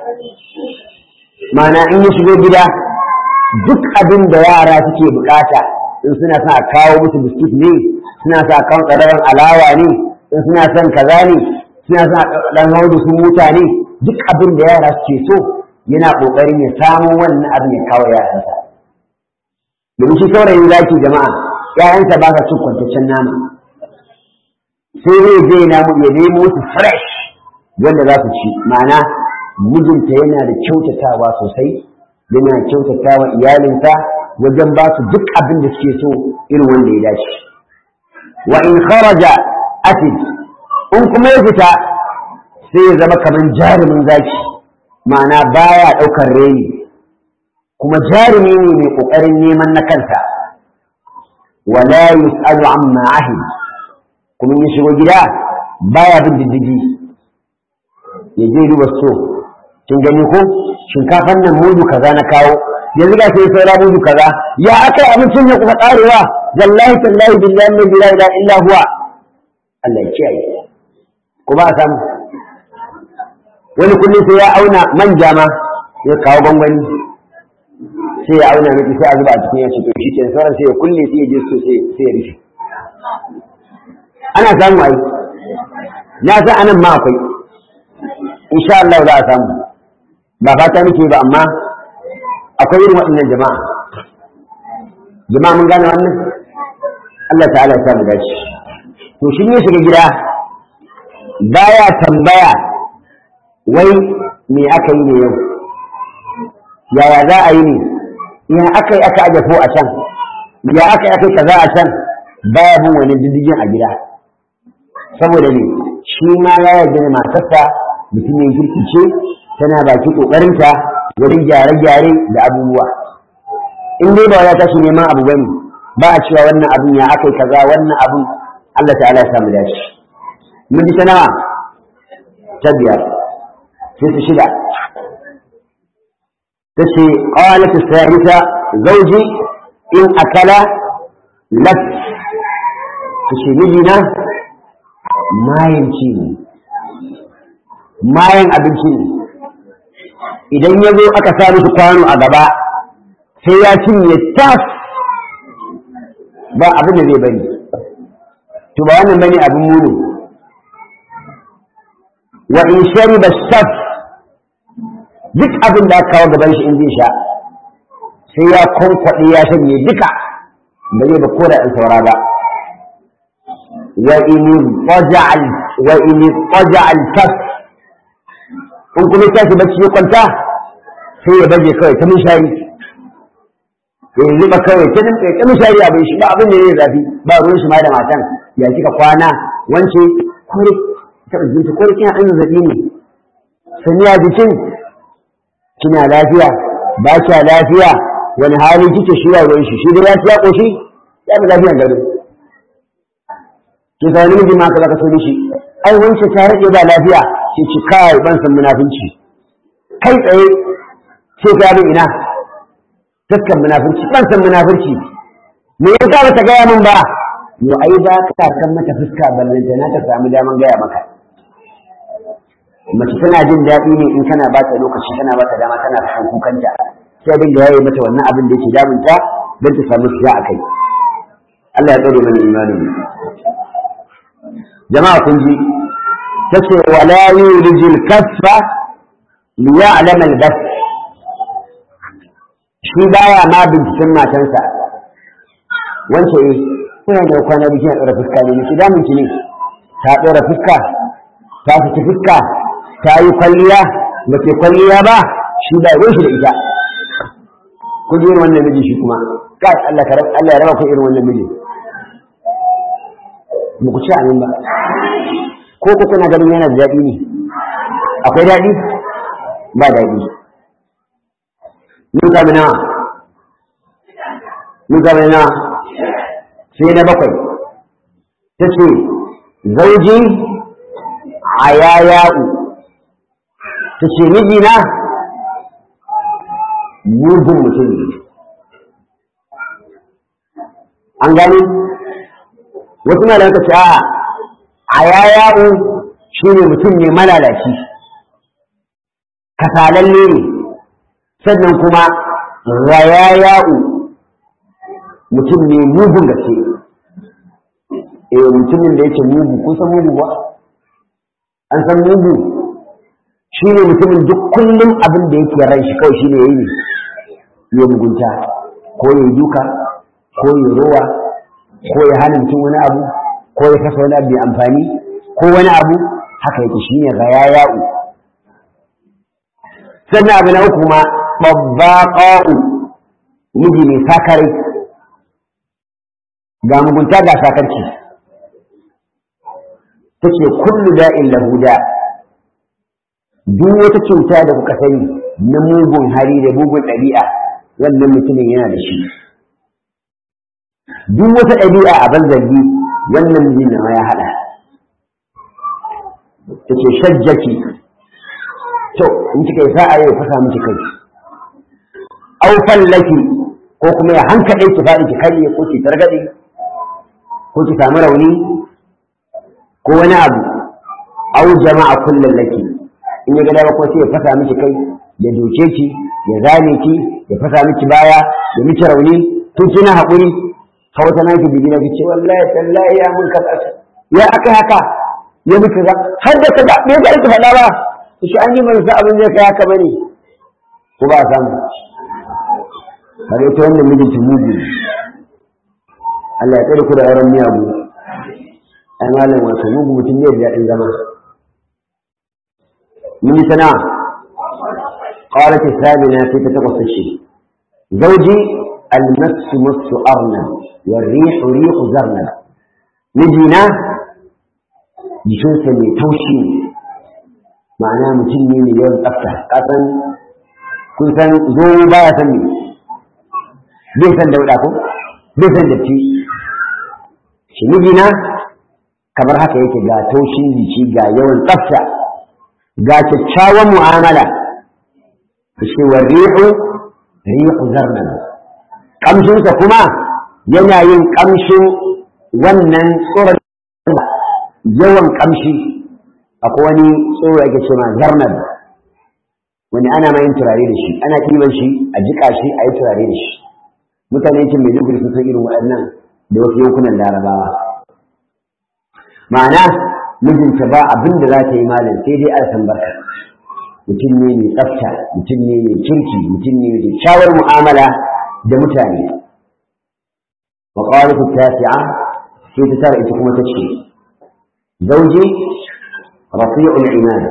mana in ya shigo gida duk abin da yara suke bukata in suna son a kawo musu biskit ne suna son a kawo ƙararren alawa ne in suna son kaza ne suna son a ɗan hau da su mutane duk abin da yara suke so yana ƙoƙarin ya samu wannan abin ya kawo yaransa domin shi saurayin zaki jama'a ‘ya'yansa ba sa cin kwantaccen nama sai zai je na ya nemo su fresh wanda za su ci ma'ana mijinta yana da kyautatawa sosai yana kyautatawa iyalinsa wajen ba su duk abin da suke so irin wanda ya dace wa in kharaja atid in kuma ya fita sai ya zama kamar jarumin zaki ma'ana baya ɗaukar reni kuma jarumi ne mai ƙoƙarin neman na kansa wala yus'alu amma ahid kuma ya shigo gida baya bin diddigi ya je duba so kin gani ko shinkafan nan mudu kaza na kawo yanzu ga sai saura mudu kaza ya aka abincin ya kuka karewa wallahi tallahi billahi la ilaha illa huwa Allah ya kiyaye ko ba samu wani kullum sai ya auna manja ma ya kawo gwangwani sai ya auna miki sai a zuba a cikin ya to shi ke sauran sai ya kulle sai ya je so sai ya rufe ana samu ai na san anan ma akwai insha Allah za a samu ba fata nake ba amma akwai irin waɗannan jama'a jama'a mun gane wannan Allah ta'ala ya samu dace to shi ne shiga gida baya tambaya wai me aka yi ne yau yaya za a yi ne ya aka yi aka aje ko a can ya aka yi aka yi kaza a can baya bin wani diddigin a gida saboda ne shi ma ya yarda da matarsa mutumin kirki ce tana baki kokarinta wurin gyare-gyare da abubuwa in dai ba ya tashi neman abu bane ba a cewa wannan abun ya akai kaza wannan abun Allah ta'ala ya samu dace mun ji ta nawa ta biyar sai ta shida tace qalat as-sa'ita zawji in akala lak tace mijina mayan ci ne mayan abinci ne idan ya zo aka sa musu kwano a gaba sai ya cinye tas ba abin da zai bari to ba wannan bane abin muni wa in shariba shaf duk abin da aka kawo gaban shi in zai sha sai ya kwankwaɗe ya shanye duka ba zai ba ko da ɗan saura ba وإن اضطجع وإن اضطجع الكف in kuma tashi bacci ya kwanta sai ya baje kawai ta mishari ya zuba kawai ta dinka ta mishari abin shi ba abin da ya zafi ba ruwan shi ma da matan ya kika kwana wance kore ta jinta kore kina ɗan zazzaɓi ne sanya jikin kina lafiya ba kya lafiya wani hali kike shi ruwan shi shi da ya ci ya ƙoshi ya fi lafiyan gado ki ga wani miji ma ka zaka so shi ai wance ta rage ba lafiya ki ci kai ban san munafinci kai tsaye sai ka bin ina taskan munafinci ban san munafurci me yasa ba ta gaya min ba yo ai ba ka kan mata fuska ballanta na ta samu daman gaya maka mace tana jin daɗi ne in kana ba ta lokaci kana ba ta dama tana kan kukanta sai dinga yaye mata wannan abin da yake damunta don ta samu siya a kai Allah ya tsare mana imanin jama'a kun ji tace wala yulijil kaffa liya'lam al-bas shi baya ma binciken matansa wance eh kuna da kwana bikin a tsara fuska ne ki damun ki ne ta tsara fuska ta fiti fuska ta yi kwalliya ba ke kwalliya ba shi ba ruwan shi da ita ku ji wannan miji shi kuma kai Allah Allah ya raba ku irin wannan miji ba ku ci amin ba ko ku kuna ganin yana da daɗi ne akwai daɗi ba daɗi mun sami nawa mun sami nawa sai na bakwai ta ce zauji a yaya'u ta ce mijina mugun mutum ne an gani wasu na da ce a a yaya'u shi ne mutum ne malalaci kasalalle ne sannan kuma rayaya'u mutum ne mugun gaske eh mutumin da yake mugu kun san mugu ba an san mugu shi ne mutumin duk kullum abin da yake ran shi kawai shi ne ya yi ya mugunta ko ya duka ko ya rowa ko ya hana mutum wani abu ko ya kasa wani abu mai amfani ko wani abu haka yake shi ne ga yaya'u sannan abu na uku ma babbaƙa'u miji mai sakare ga mugunta ga sakarci take kullu da'in lahu da duk wata cuta da kuka sani na mugun hali da mugun ɗabi'a wannan mutumin yana da shi duk wata ɗabi'a a banzargi wannan mijin na ya haɗa take shajjaki to in kika yi sa'a yau fasa miki kai au fallaki ko kuma ya hankaɗe ki faɗi ki karye ko ki targaɗe ko ki samu rauni ko wani abu au jama'a kullum laki in ya ga dama ko sai ya fasa miki kai ya doke ki ya zane ki ya fasa miki baya ya miki rauni tun kina haƙuri ka wata na ki bigina ki ce wallahi tallahi ya mun kaza ya aka haka ya miki ga har da kaza me ga ki faɗa ba shi an yi mana sa abin zai kai haka bane ko ba samu har ita wannan mijinki mugu Allah ya tsare ku da auren miyagu ai malam wato mugu mutum ne da daɗin zama من سنة قالت الثامنة في تتقص الشيء زوجي المس مس أرنب والريح ريح زرنب مجينا جسوسا توشي معناه متني مليون أفتح قطن كنت زو بايا سمي بيسن دولاكم بيسن دبتي shi mijina kamar haka yake ga taushin jiki ga yawan tsafta ga kyakkyawan mu'amala shi wa rihu rihu zarnan kamshinsa kuma yana yin kamshin wannan tsoron yawan kamshi akwai wani tsoro ake ce ma zarnan wani ana ma yin turare da shi ana ɗiban shi a jiƙa shi a yi turare da shi mutane yankin mai duguri sun san irin waɗannan da wasu yankunan larabawa ma'ana mijinta ba abin da za ta yi malam sai dai alsan barka mutum ne mai tsafta mutum ne mai kirki mutum ne mai kyakkyawar mu'amala da mutane wa qalat tasi'a sai ta tara ita kuma ta ce zauji rafi'ul imad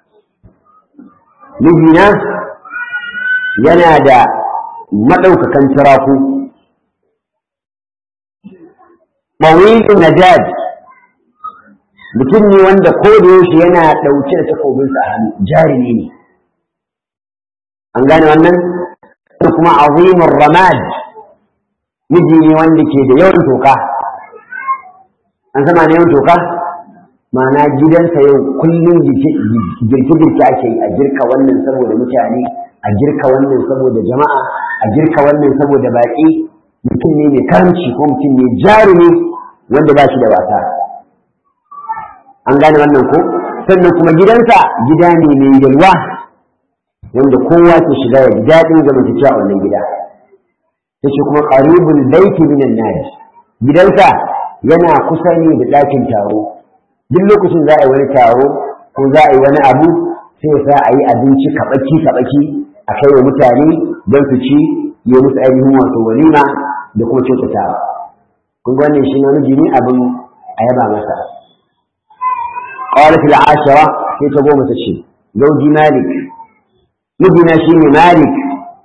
mijina yana da madaukakan turaku ɓawilin najad mutum ne wanda ko da yaushe yana ɗauke da takobinsa a hannu jarumi ne an gane wannan kuma azimin ramad miji ne wanda ke da yawan toka an sama ne yawan toka ma'ana gidansa yau kullum girke-girke ake yi a girka wannan saboda mutane a girka wannan saboda jama'a a girka wannan saboda baƙi mutum ne mai karamci ko mutum ne jarumi wanda ba shi da wasa an gane wannan ko sannan kuma gidansa gida ne mai yalwa wanda kowa ke shiga ya ji daɗin zamantakewa a wannan gida ta ce kuma ƙaribul baiti minan nadi gidansa yana kusa ne da ɗakin taro duk lokacin za a yi wani taro ko za a yi wani abu sai sa a yi abinci kaɓaki kaɓaki a kai wa mutane don su ci ya musu ainihin wato walima da kuma kyautatawa kun ga wannan shi namiji ne abin a yaba masa قالت العاشرة في تقوم تشي زوجي مالك مدنا شيني مالك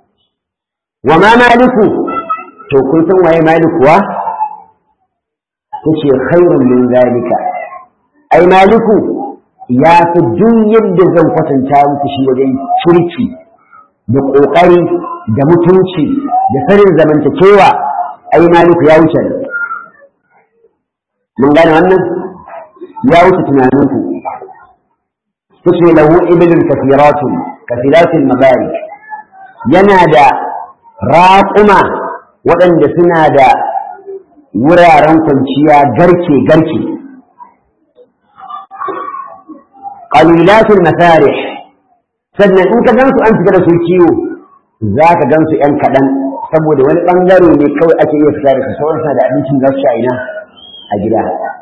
وما مالك تو كنتم وهي مالك و tace khairun min zalika ai maliku ya fi duk yadda zan kwatanta muku shi wajen kirki da ƙoƙari da mutunci da sanin zamantakewa ai maliku ya wuce mun gane wannan ya wuce tunaninku tace lahu ibilun kafiratun kafiratun mabarik yana da raƙuma waɗanda suna da wuraren kwanciya garke-garke ƙalilatul masarih sannan in ka gansu an fita da su kiwo za ka gansu ‘yan kaɗan saboda wani ɓangare ne kawai ake iya fita da su sauransa da abincin za su sha ina a gida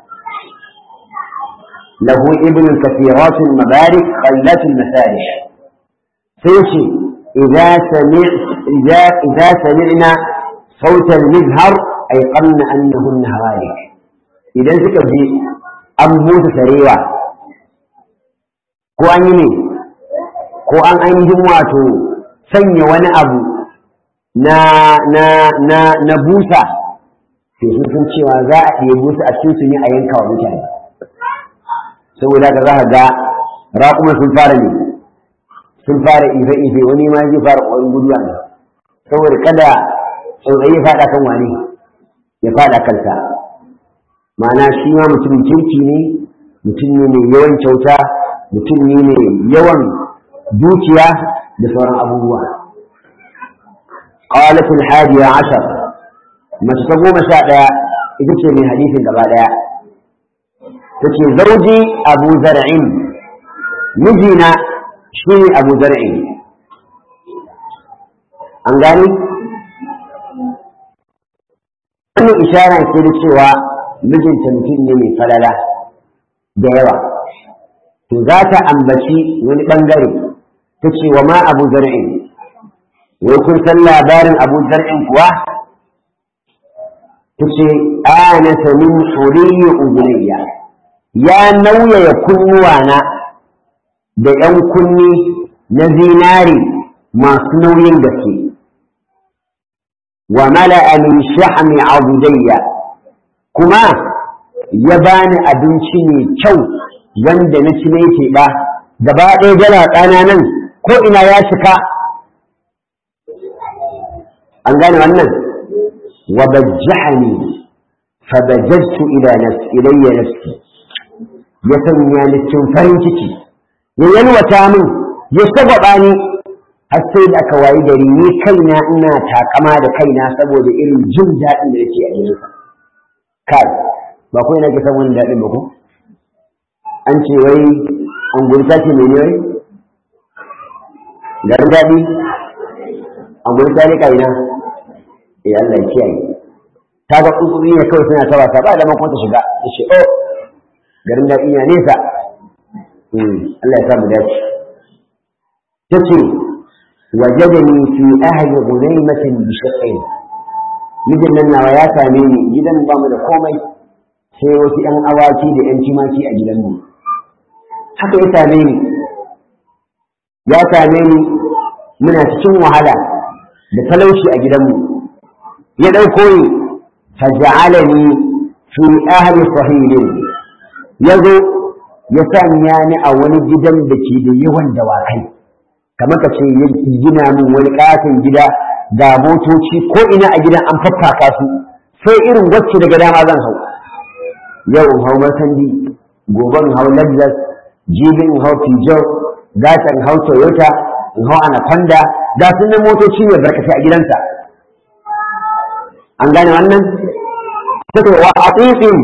lahu ibn kafiratun mabarik qalilatul masarih sai ce idza sami' idza idza sami'na صوت المزهر أيقن أنهن هوالك إذا suka ji an busa sarewa ko an yi ne ko an ainihin wato sanya wani abu na na na na busa sai sun san cewa za a iya busa a cikin su ne a yanka wa mutane saboda ka za ka ga raƙuma sun fara ne sun fara ife-ife wani ma zai fara ƙwarin guduwa ne saboda kada tsautsayi ya faɗa kan wane ya faɗa kansa ma'ana shi ma mutumin kirki ne mutum ne mai yawan kyauta mutum ne mai yawan dukiya da sauran abubuwa قالت الحادية عشر ما تتقوم شاء إذا من حديث قبل تتي زوجي أبو زرع مجينا شيء أبو زرع أنقاني wannan ishara ce da cewa mijinta mutum ne mai falala da yawa to za ta ambaci wani bangare ta ce wa ma abu zar'in wai kun san labarin abu zar'in kuwa ta ce anasa min huriyi uzunayya ya nauyaya kunnuwana da ‘yan kunni na zinari masu nauyin gaske وملأ من شحم عضدي كما يبان abinci mai kyau wanda na ci ne ba gaba ɗaya jala ƙananan ko ina ya cika an gane wannan wa bajjahani fa bajjajtu ila nafsi ilayya nafsi ya sanya ni cikin farin ciki ya yalwata min ya sababa ni har sai da aka wayi gari ni kaina ina takama da kaina saboda irin jin daɗin da yake a gidansa kai ba ko ina ke san wani daɗin ba ko an ce wai an gurta ce mai wai garin daɗi an gurta ne kaina eh Allah ya kiyaye ta ga tsutsuri ne kawai suna ta wasa ba da makon ta shiga ta ce oh garin daɗi na nesa Allah ya sa mu dace ta ce وجدني في أهل غنيمة بشقين mijin nan nawa ya same ni gidan ba mu da komai sai wasu ‘yan awaki da ‘yan timaki a gidanmu haka ya same ni ya same ni muna cikin wahala da talauci a gidanmu ya ɗauko ni faja'alani fi ahli sahilin ya zo ya sanya ni a wani gidan da ke da yawan dawakai kamar ka ce ya gina min wani katin gida ga motoci ko ina a gidan an faffaka su sai irin wacce daga dama zan hau yau in hau masandi gobe in hau lexus jibi in hau peugeot gata in hau toyota in hau anaconda ga su nan motoci ne barkatai a gidansa an gane wannan take wa aqiqin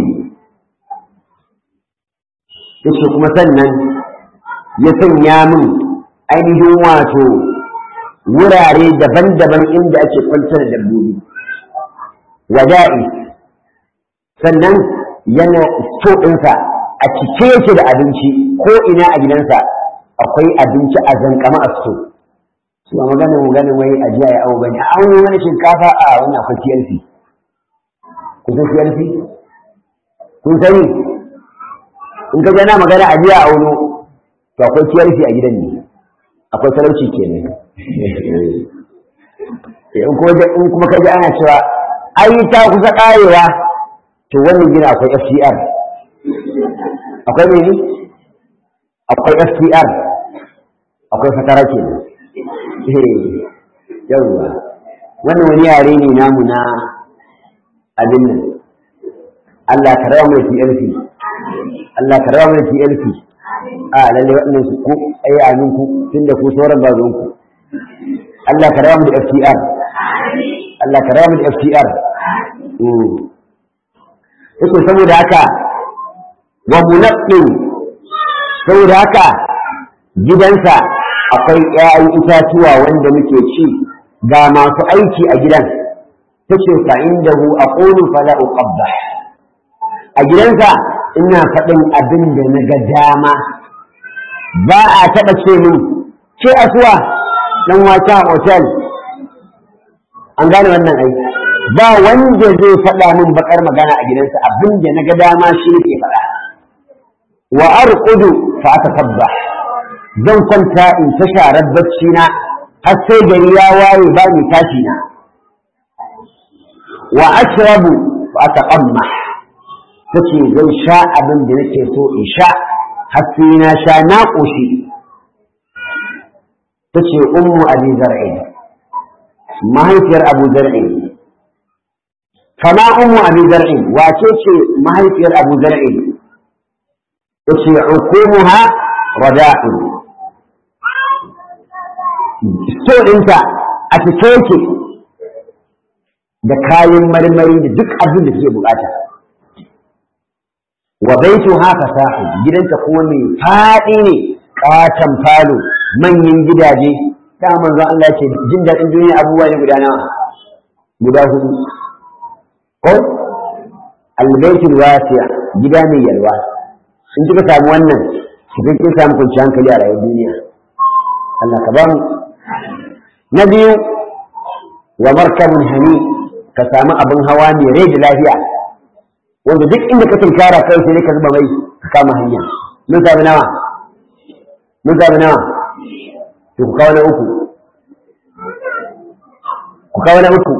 yace kuma sannan ya sanya min ainihin wato wurare daban-daban inda ake kwantar da dabbobi wada'i sannan yana sto ɗinsa a cike yake da abinci ko ina a gidansa akwai abinci a zankama a sto su ba magana maganin wai a jiya ya awo bane a wani wani shinkafa a wani akwai TLC kun san TLC kun sani in ka gana magana a jiya a wani to akwai TLC a gidan ne akwai talauci kenan in kuma in kuma kaji ana cewa ai ta kusa karewa to wannan gina akwai FCR akwai mene akwai FCR akwai fatara ke yawwa wannan wani yare ne namu na abin nan Allah ka rawa mai TLC Allah ka rawa mai TLC a lalle waɗannan su ku ai amin ku tunda ku sauran bazon ku Allah ka rawa mu da FCR Allah ka rawa mu da FCR yake saboda haka wa munaqqin saboda haka gidansa akwai ƴaƴan itatuwa wanda muke ci ga masu aiki a gidan tace fa indahu aqulu fala uqabbah a gidansa ina faɗin abin da na ga dama ba a taɓa ce min ce asuwa dan wata hotel an gane wannan aiki ba wanda zai faɗa min bakar magana a gidansa abin da na ga dama shi ke faɗa wa arqudu fa atakabba zan kwanta in ta sharar bacci na har sai gari ya waye ba ni tashi na wa ashrabu fa ataqamma tace zan sha abin da nake so in sha har sai na sha na koshi tace ummu abi zar'in mahaifiyar abu zar'in فما أم أبي زرع واتيت ما هي في أبو زرع يتي عقومها رداء ستور انت أتكيك da kayan marmari da duk abin da suke bukata wa baitu haka sahi gidanta kuma mai faɗi ne katon falo manyan gidaje da manzon Allah ce jin daɗin duniya abubuwa ne guda nawa guda hudu ko albaitul wasi'a gida mai yalwa in kika samu wannan kika kin samu kwanciyar hankali a rayuwar duniya Allah ka ba mu na biyu wa markabun hani ka samu abin hawa mai rai da lafiya wanda duk inda ka tunkara kai sai ka zuba mai ka kama hanya mun samu nawa mun samu nawa to ku kawo na uku ku kawo na uku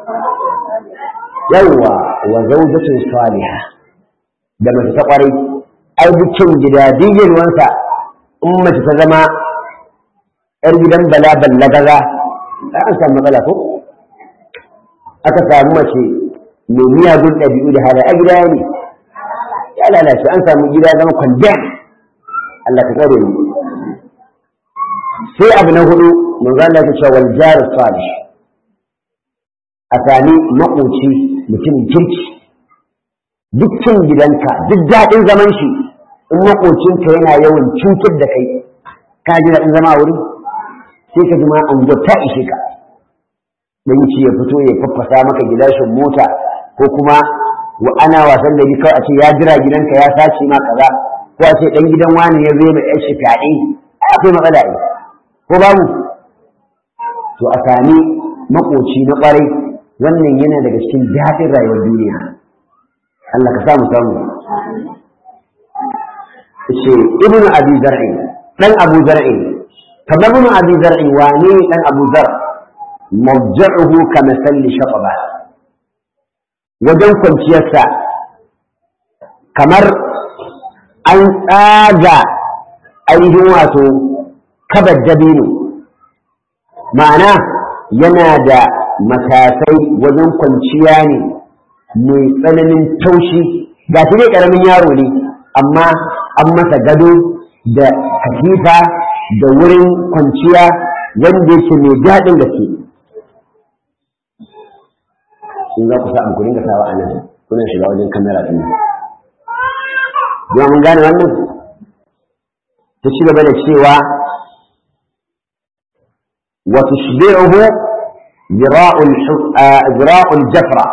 yawwa wa zawjatun salihah da mace ta kwarai ai dukkan gida digin wansa in mace ta zama yar gidan bala ballagaza ai an samu matsala ko aka samu mace mai miyagun ɗabi'u da halaye a gida ne ya lalace an samu gida zama kwandem Allah ka tsare mu sai abu na hudu manzo Allah ya ce wal jar salih a sami makoci mutumin kirki dukkan gidanka duk daɗin zaman shi in makocinka yana yawan cutar da kai ka ji daɗin zama a wurin sai ka ji ma an ta ishe ka dan ci ya fito ya faffasa maka gilashin mota ko kuma wa ana wasan da kawai a ce ya jira gidanka ya sace ma kaza ko a ce dan gidan wani ya zo mai yashi fyaɗe akwai matsala ne ko babu to a sami makoci na ƙwarai wannan yana daga cikin daɗin rayuwar duniya Allah ka samu samu ce ibnu abi zar'i dan abu zar'i kamar ibnu abi zar'i wane dan abu zar mawja'uhu kama salli shataba wajen kwanciyarsa kamar an tsaga ainihin wato kabar dabino ma'ana yana da matasai wajen kwanciya ne mai tsananin taushi ga shi dai ƙaramin yaro ne amma an masa gado da katifa da wurin kwanciya wanda yake mai daɗin gaske in za ku sa ku dinga sawa a nan kuna shiga wajen kamera ɗin nan don mun gane wannan ta ci gaba da cewa wa tushbi'uhu zira'ul jafra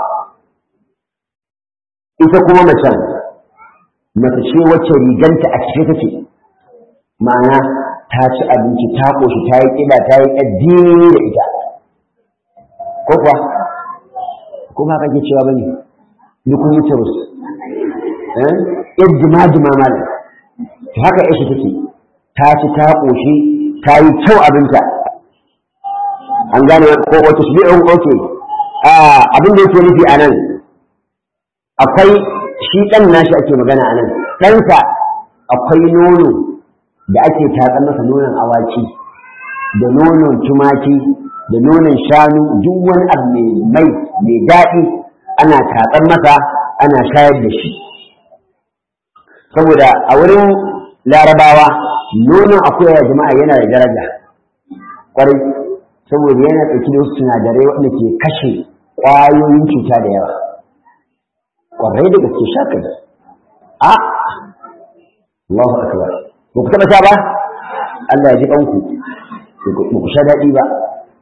ita kuma macen mace ce wacce riganta a cike take ma'ana ta ci abinci ta ƙoshi ta yi ƙiba ta yi addini da ita ko kuwa kuma haka ke cewa bane dukun yi turus yan jima-jima malam to haka yashi take ta ci ta ƙoshi ta yi kyau abinta an gane ko wata shi ɗin oke abin da yake nufi a nan akwai shi ɗan nashi ake magana a nan ɗansa akwai nono da ake tatsan masa nonon awaki da nonon tumaki da nonon shanu duk wani abu mai mai mai daɗi ana tatsan masa ana shayar da shi saboda a wurin larabawa nonon akuya ya jama'a yana da daraja kwarai saboda yana ɗauki da wasu sinadarai waɗanda ke kashe ƙwayoyin cuta da yawa kwarai da gaske shaka da a Allahu akbar ba ku taɓa sha ba Allah ya ji ɗanku ba ku sha daɗi ba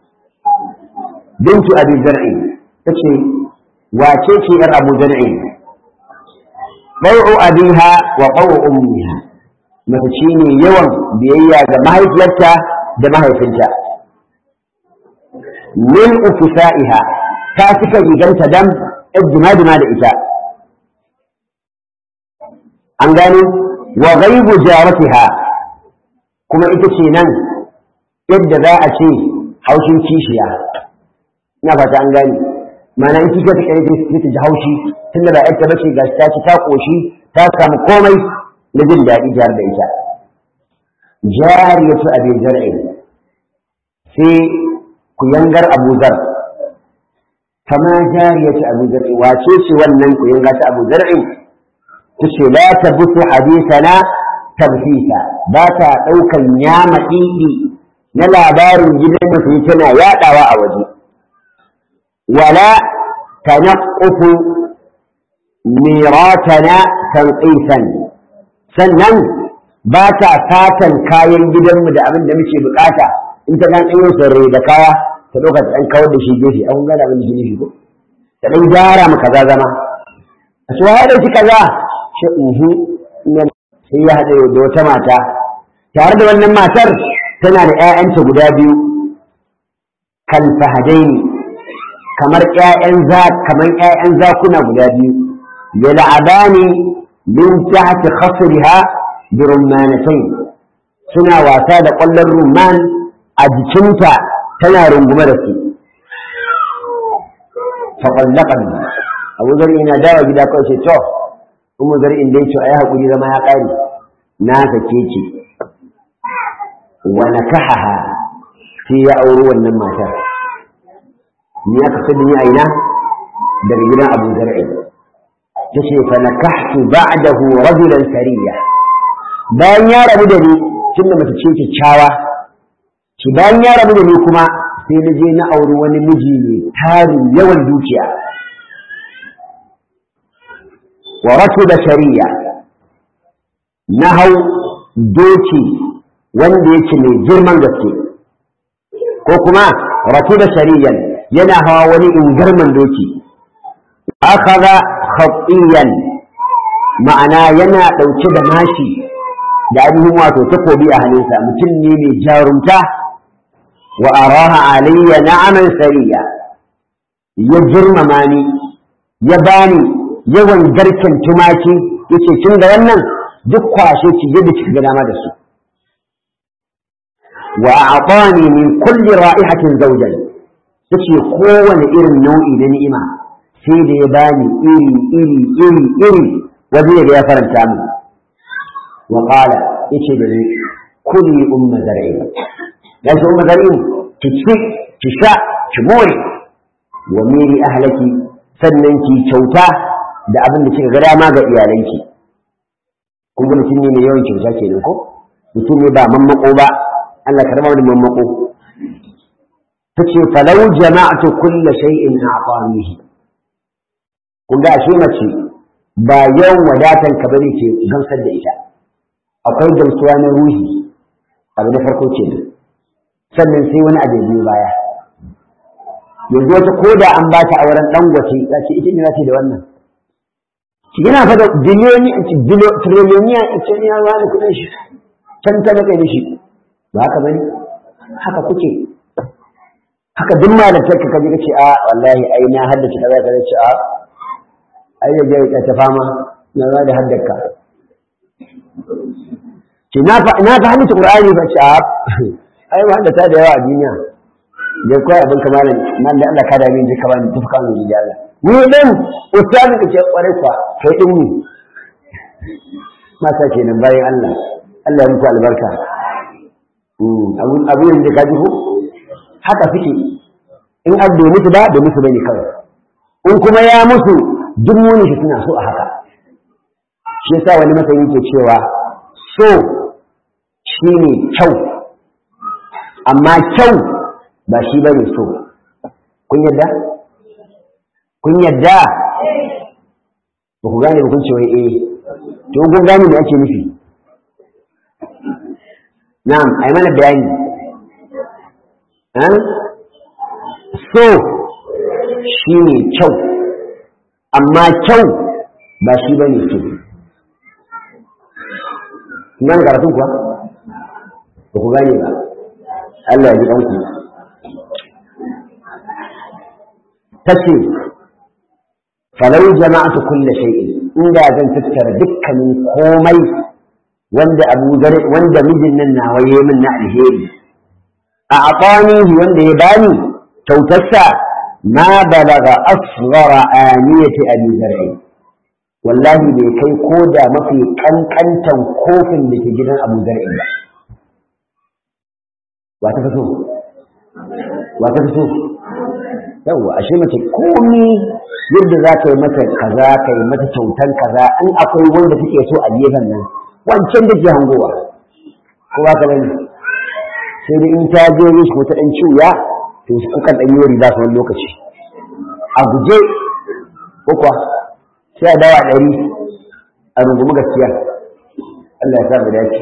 bintu abi zar'i ta ce wace ce ‘yar abu zar'i ɗau'u abiha wa ɗau'u ummiha mace ce ne yawan biyayya ga mahaifiyarta da mahaifinta min ufisa'iha ta cika riganta dam ijima da ita an gano wa ghaibu jaratiha kuma ita ce nan yadda za a ce haushin kishiya ina fata an gani mana in kika take yake sai ta ji haushi tunda ba yarta bace ga ta ci ta koshi ta samu komai na jin daɗi jar da ita jariyatu abi zar'i sai ku yangar abu zar kama jariyatu abu zar'i wace ce wannan ku yanga ta abu zar'i tace la tabutu hadithana tabhisa ba ta daukan yama didi na labarin gidan da tana yadawa a waje ولا تنقف ميراثنا تنقيسا sannan ba ta fatan kayan gidanmu da abin da muke bukata in ta dan ɗanyo sarre da kaya ta ɗauka ta ɗan kawar da shi gefe an gane abin da shi nufi ko ta ɗan gyara mu kaza zama a su ya ɗauki kaza shi uhu sai ya haɗe da wata mata tare da wannan matar tana da ‘ya'yanta guda biyu kan fahadaini kamar ƴaƴan za kamar ƴaƴan zakuna guda biyu yal'abani min tahti khasriha bi rummanatayn suna wasa da ƙwallon rumman a jikinta tana rungume da su fa qallaqan Abu Zar ina dawa gida kawai ce to Ummu Zar in dai ce ai hakuri zama ya kare na sake ki wa nakahaha sai ya auri wannan matar ni aka sani ni aina daga gidan Abu Zar'i tace fa nakahtu ba'dahu rajulan sariya bayan ya rabu da ni tunda mace ce kyakkyawa shi bayan ya rabu da ni kuma sai na je na auri wani miji ne tarin yawan dukiya wa rakuba sariya na hau doki wanda yake mai girman gaske ko kuma rakuba sariyan yana hawa wani ingarman doki akaza khatiyan ma'ana yana ɗauke da mashi da ainihin wato takobi a hannunsa mutum ne mai jarumta wa araha alayya na'aman sariya ya girmama ni ya bani yawan garken tumaki yace kin ga wannan duk kwashe ki yadda kika ga dama da su wa a'tani min kulli ra'ihatin zawjan yace kowane irin nau'i na ni'ima sai da ya bani iri iri iri iri wanda ya faranta min wa qala yace da ni kulli umma zar'i dan sai umma zar'i ki ci ki sha ki more wa miri ahlaki sannan ki kyauta da abin da kika ga dama ga iyalanki kun ga mutum ne mai yawan kyauta kenan ko mutum ne ba mammako ba Allah ka raba da mammako tace falau jama'atu kulli shay'in a'tanihi kun ga ashe mace ba yawan wadatan ka bane ke gamsar da ita akwai gamsuwa na ruhi abu na farko ce sannan sai wani abu biyu baya yanzu wata koda an ba ta auren dangwace za ce ita ne za ta da wannan ki gina fa da biliyoni triliyoniya ita ne ya wani kudin shi can ta nake da shi ba haka bane haka kuke haka duk malantar ka kaje kace a wallahi ai na haddace kaza kaza ce a ai ya ga ta fama na za da haddaka ce na fa na fa haddace qur'ani ba ce a ai ba haddata da yawa a duniya da kai abin kamalan nan da Allah ka da min je ka bani tafka min ji Allah ni ɗin ustazi ka ce ƙwarai kwa kai ɗin ni mata kenan bayan Allah Allah ya muku albarka abu yanzu ka ji ko haka suke in an bai musu ba da musu bane kawai in kuma ya musu duk muni shi suna so a haka shi yasa wani masani ke cewa so shi ne kyau amma kyau ba shi bane so kun yadda kun yadda ba ku gane ba kun ce wai eh to kun gane me ake nufi na'am ai mana bayani so shi ne kyau amma kyau ba shi ba ne so nan karatun kuwa ba ku gane ba Allah ya ji ɗanku ta ce falau jama'atu kulle shay'in inda zan tattara dukkanin komai wanda abu wanda mijin nan nawa yayi min na alheri a aqanihi wanda ya bani kyautarsa ma balaga asghara aniyati abi zar'i wallahi bai kai ko da mafi kankantan kofin da ke gidan abu zar'i ba wa ta fito wa ta fito yawa ashe mace komi yadda za ka yi mata kaza ka yi mata kyautan kaza in akwai wanda take so a gefen nan wancan da ke hangowa ko ba ka bane sai da in ta je yi ko ta dan ciwya to su kukan dan yi riba su wani lokaci a guje ko kuwa sai a dawa ɗari a rungumi gaskiya Allah ya sa mu dace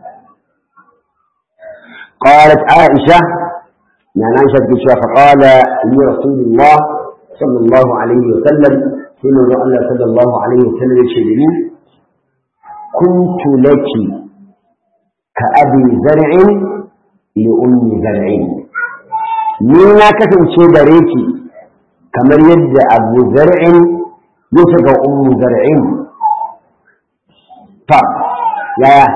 قالت عائشة نعم عائشة بشوى فقال لي رسول الله صلى الله عليه وسلم ثم الله صلى الله عليه وسلم يشهدني كنت لك كأبي زرع لأم زرع ni na kasance gare ki kamar yadda abu zar'in yake ga ummu zar'in ta yaya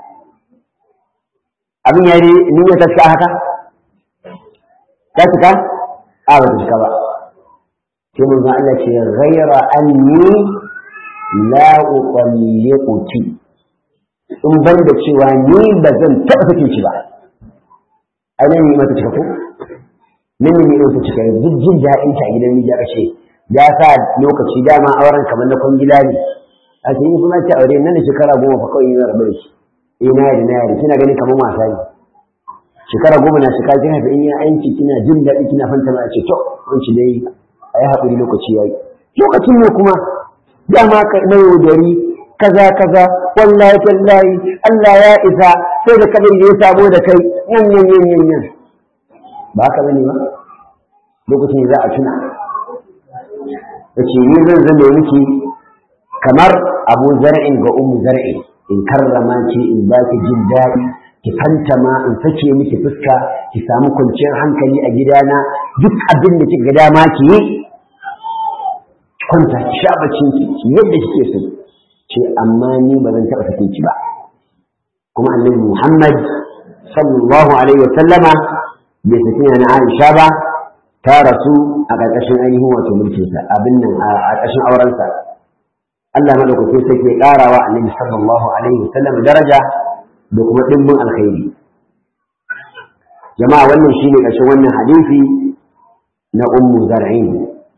abin ya yi ni ya ta haka ta cika a ba ta cika ba sai mun ga Allah ce ghaira anni la uqalliquki in ban da cewa ni ba zan taɓa sakin ki ba ai nan ni mata cika ko nan ne ni ta cika duk jin daɗin ta gidan miji aka ce ya sa lokaci dama auren kamar na kwangila ne a ce yi kuma ta aure nan da shekara goma fa kawai yi rabu da shi eh na yari na yari kina ganin kamar wasa ne shekara goma na shekara kina da in yi aiki kina jin daɗi kina fanta ma a ce to wanci dai a yi haƙuri lokaci ya yi lokacin ne kuma dama ka na yaudari kaza kaza wallahi tallahi Allah ya isa sai da kabari ya sabo da kai yan yan yan yan yan ba haka bane ba lokacin za a tuna yace ni zan zama miki kamar abu zar'in ga ummu zar'in in karrama ki in ba ki jin daɗi ki fantama in sake miki fuska ki samu kwanciyar hankali a gidana duk abin da kika ga dama ki yi kwanta ki sha bacin ki yadda kike so ce amma ni ba zan taɓa sake ki ba kuma annabi Muhammad sallallahu alaihi wa sallama bai saki na Aisha ba ta rasu a ƙarƙashin ainihin wato mulkinsa abin nan a ƙarƙashin aurensa Allah madaukakin sai ke ƙarawa annabi sallallahu alaihi wa sallam daraja da kuma ɗimbin alkhairi jama'a wannan shine ƙarshen wannan hadisi na ummu zar'in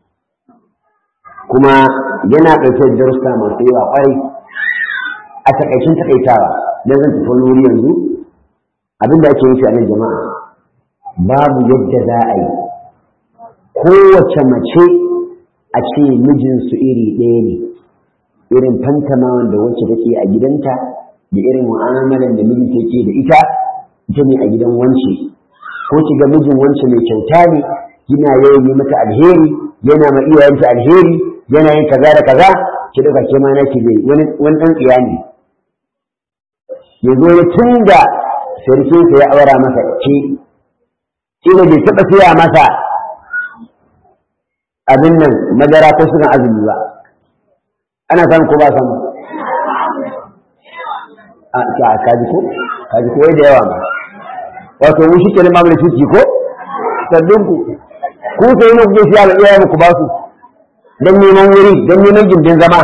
kuma yana ɗauke da darussa masu yawa ƙwarai a takaicin takaitawa don zan tafi wani wuri yanzu abin da ake yi a nan jama'a babu yadda za a yi kowace mace a ce mijinsu iri ɗaya ne irin fantamawan da wacce take a gidanta da irin mu'amalan da miji take da ita ita ne a gidan wance ko ki ga mijin wance mai kyauta ne yana yawan yi mata alheri yana ma iyayenta alheri yana yin kaza da kaza ki dauka ke ma naki zai wani wani dan tsiya ne ya zo ya tunda sarkinsa ya aura masa ce ina bai taɓa siya masa abin nan madara ko sukan azumi ba ana samu ko ba samu a ka kaji ko kaji ko da yawa ma wato mun shi kenan mamu da ciki ko sabbin ku ku sai mu ku siya da iyayen ku ba su don neman wuri don neman gindin zama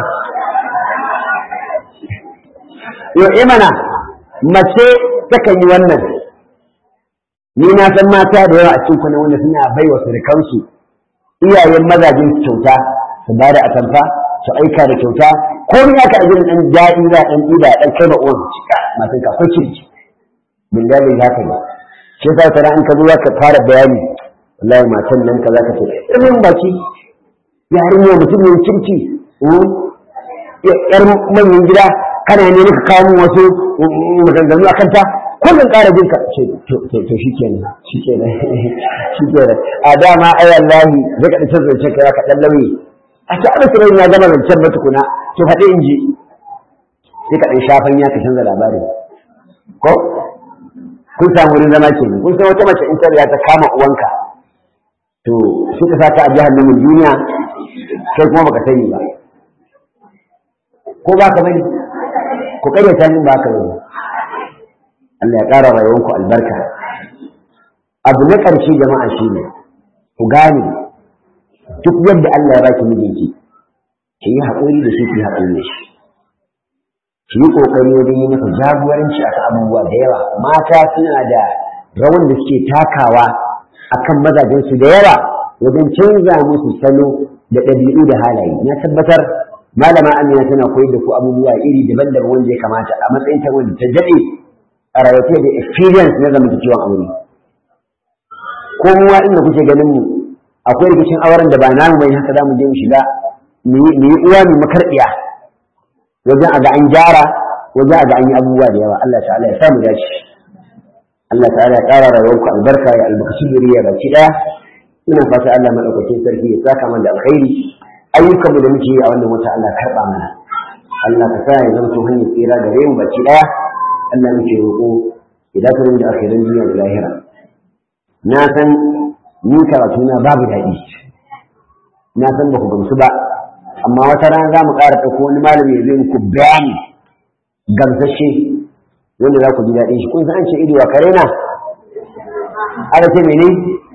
yau imana mace takan yi wannan ni na san mata da yawa a cikin kwanan wanda suna bai wa surukansu iyayen mazajin kyauta su ba da atamfa su aika da kyauta ko ni aka ajin dan daɗi za dan ɗiba dan kai ma uwan cika matan ka akwai kirki billahi haka ne shi yasa tana in ka zo ka fara bayani wallahi matan nan ka zaka ce irin baki yarinya mutum ne kirki yar manyan gida kana ne ka kawo wasu maganganu akan ta kullum ƙara jin ka ce to shi kenan shi kenan shi kenan a dama ai wallahi zai ka dace zance kai ka dan lauyi a ce ana sirrin ya gama zancen ba tukuna to faɗi in ji sai ka dan shafan ya ka canza labarin ko kun samu wurin zama ke kun san wata mace in ta ta kama uwanka to sai ka saka a jahannamin duniya kai kuma baka sani ba ko ba ka bane ku karyata min ba ka bane Allah ya ƙara rayuwanku albarka abu na ƙarshe jama'a shi ne ku gane duk yadda Allah ya baki mijinki ki yi haƙuri da shi ki haƙuri da shi ki yi ƙoƙari wajen yi masa jagoranci a abubuwa da yawa mata suna da rawan da suke takawa akan mazajensu da yawa wajen canza musu salo da ɗabi'u da halaye na tabbatar malama amina tana koyar da ku abubuwa iri daban-daban wanda ya kamata a matsayin ta wanda ta daɗe a rayuwa da experience na zamantakewan aure ko muwa inda kuke ganin mu akwai rikicin auren da ba namu bai haka zamu je mu shiga mu yi uwa mu makarɗiya wajen a ga an gyara wajen a ga an yi abubuwa da yawa Allah ta'ala ya samu dace Allah ta'ala ya ƙara rayuwarku albarka ya albarkaci zuriya baki ɗaya ina fata Allah madaukakin sarki ya saka mana da alkhairi ayyukanmu da muke yi a wannan wata Allah karɓa mana Allah ka sa ya zanto hanyar tsira gare mu baki ɗaya Allah muke roƙo ya dace da akhirin duniya da lahira na san ni karatu na babu daɗi na san ba ku gamsu ba amma wata rana za mu ƙara ɗauko wani malami ya zai muku bayani gamsashe wanda za ku ji daɗin shi kun san an ce ido wa kare na aka ce mene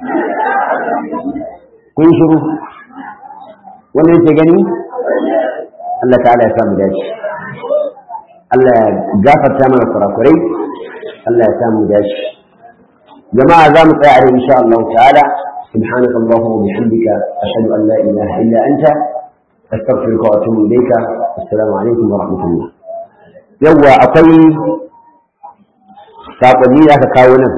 kun shiru wanda yake gani Allah ta'ala ya samu dace Allah ya gafarta mana kurakurai Allah ya samu dace jama'a za mu tsaya a rai insha Allah ta'ala سبحانك اللهم وبحمدك أشهد أن لا إله إلا أنت أستغفرك وأتوب إليك السلام عليكم ورحمة الله يوا أقوي saƙonni da aka kawo nan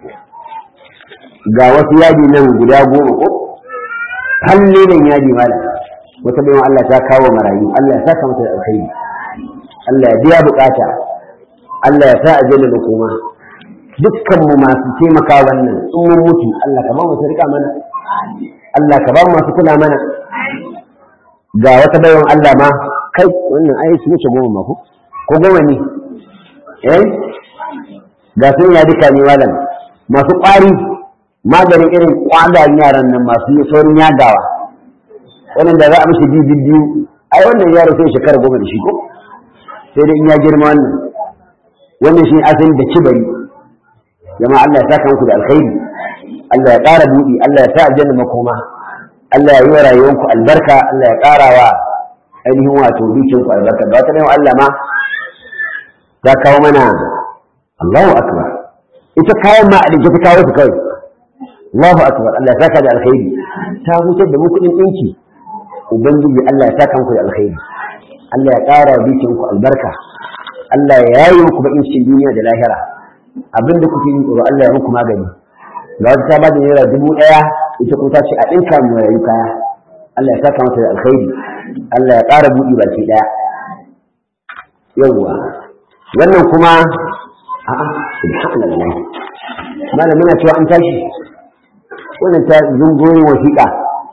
ga wasu yadi nan guda goma ko halle nan yadi mala wata bayan Allah ta kawo marayu Allah ya saka mata da alkhairi Allah ya biya bukata Allah ya sa a janna da koma dukkan mu masu taimaka wannan in mun mutu Allah ka ba mu su rika mana Allah ka ba mu masu kula mana ga wata bayan Allah ma kai wannan ai su wuce goma ma ko ko goma ne eh ga sun ya duka ne malam masu ƙwari maganin irin ƙwadayen yaran nan masu yi saurin yagawa wannan da za a mishi biyu biyu ai wannan yaro sai shekara goma da shi ko sai dai in ya girma wannan wannan shi asali da kibari jama'a Allah ya saka muku da alkhairi Allah ya ƙara buɗi Allah ya sa aljanna makoma Allah ya yi wa rayuwanku albarka Allah ya ƙara wa ainihin wato dukinku albarka da wata Allah ma ya kawo mana Allahu akbar ita kayan ma a ta kawo su kawai Allahu akbar Allah ya saka da alkhairi ta hutar da mu kuɗin ɗinki ubangiji Allah ya saka muku da alkhairi Allah ya ƙara bikin ku albarka Allah ya yayi muku bakin cikin duniya da lahira abin da kuke yi tsoro Allah ya muku magani ga wata ta bada naira dubu ɗaya ita kuma ta ce a ɗinka mu rayu kaya Allah ya saka mata da alkhairi Allah ya ƙara buɗi baki ɗaya yawwa wannan kuma a'a subhanallah malam muna cewa an tashi wannan ta zungoyin wasiƙa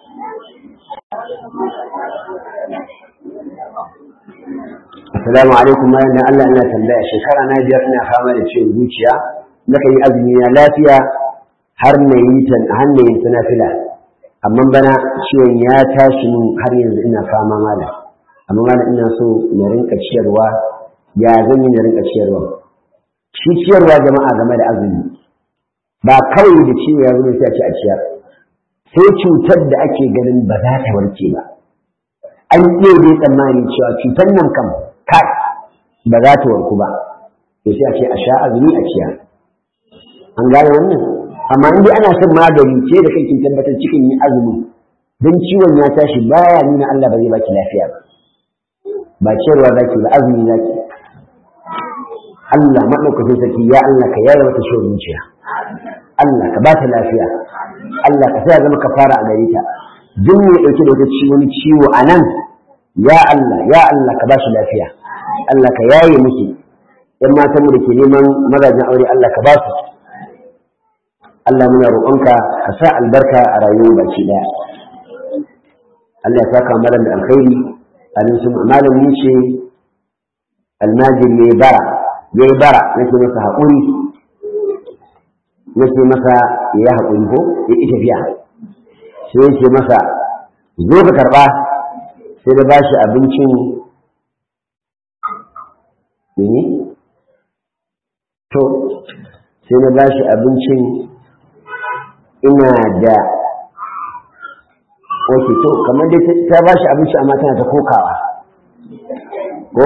assalamu alaikum malam dan Allah ina tambaya shekara na biyar ina fama da ciwon zuciya naka yi azumi na lafiya har na yi ta har na yi nafila amma bana ciwon ya tashi min har yanzu ina fama malam amma malam ina so na rinka ciyarwa ya zan yi na rinka ciyarwa shi ciyarwa jama'a game da azumi ba kawai da ciwo ya zo sai a ci a ciyar sai cutar da ake ganin ba za ta warke ba an iya dai tsammanin cewa cutar nan kam kai ba za ta warku ba to sai a ce a sha azumi a ciya an gane wannan amma in dai ana son magani ce da kai kin tabbatar cikin yin azumi don ciwon ya tashi baya nuna Allah ba zai baki lafiya ba ba ciyarwa zaki ba azumi zaki Allah maɗaukakin sarki ya Allah ka yaya mata ciwon zuciya Allah ka ba ta lafiya Allah ka sa zama kafara a gare ta duk mai ɗauke da wata wani ciwo a nan ya Allah ya Allah ka ba shi lafiya Allah ka yaye muke ‘yan matanmu da ke neman mazajen aure Allah ka ba su Allah muna roƙonka ka sa albarka a rayuwar baki ɗaya Allah ya saka mara da alkhairi anan sun malami ce almajin ne bara ya yi bara nake masa haƙuri nake masa ya yi haƙuri ko ya ƙi tafiya sai yake masa zo ka karɓa sai da ba shi abincin ne to sai na ba shi abincin ina da ok to kamar dai ta ba shi abinci amma tana ta kokawa ko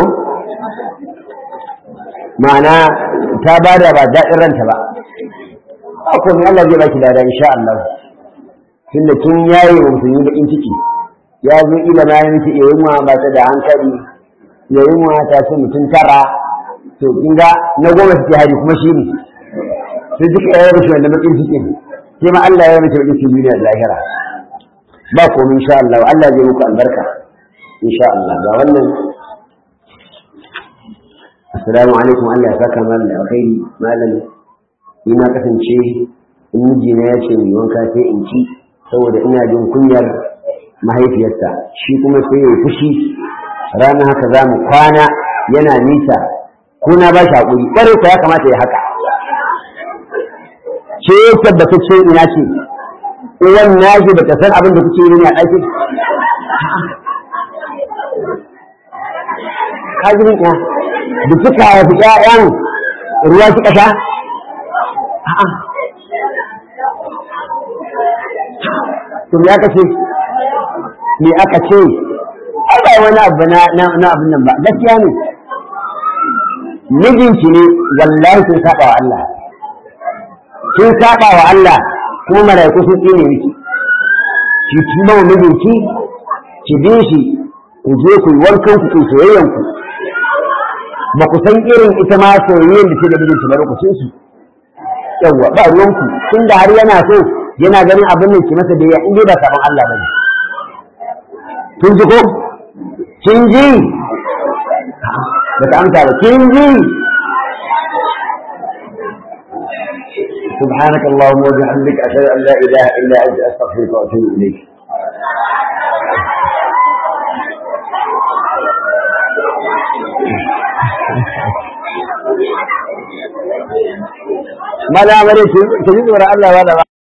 ma'ana ta ba da ba daɗin ranta ba ko ne Allah zai baki dada insha Allah tunda kin yaye wa musulmi bakin ciki ya zo ila na yi miki yunwa ba ta da hankali ya yunwa ta ce mutum tara to kin ga na goma suke hari kuma shi ne sai duka ya yi wanda bakin cikin sai ma Allah ya mace bakin cikin duniya da lahira ba komai insha Allah Allah zai muku albarka insha Allah ga wannan assalamu alaikum Allah ya saka malam da alkhairi malam ni na kasance in mijina ya ce mai wanka sai in ci saboda ina jin kunyar mahaifiyarsa shi kuma sai ya yi fushi rana haka za mu kwana yana nisa ko na ba shi haƙuri ƙwarai ko ya kamata ya haka ce tabbatacce ina ce uwan nashi ba ta san abin da kuke yi ne a ɗakin kajirin ya da suka haifi ƴaƴan ruwa suka sha to me aka ce me aka ce ai ba wani abu na na abin nan ba gaskiya ne mijinki ne wallahi sun saba wa Allah sun saba wa Allah kuma malaiku sun tsine miki ki tuma wa mijinki ki bi shi ku je ku yi wankan ku ku soyayyan ku ba ku san irin ita ma soyayyen da ke da mijinki ba lokacin su yawwa ba ruwanku tunda har yana so yana ganin abin da ke masa da ya inda ba saban Allah ba ne. Kin ji ko? Kin ji? Ba ta amsa ba, kin ji? سبحانك اللهم وبحمدك أشهد أن لا إله إلا أنت أستغفرك وأتوب إليك. ما لا أمريك تجد وراء الله ولا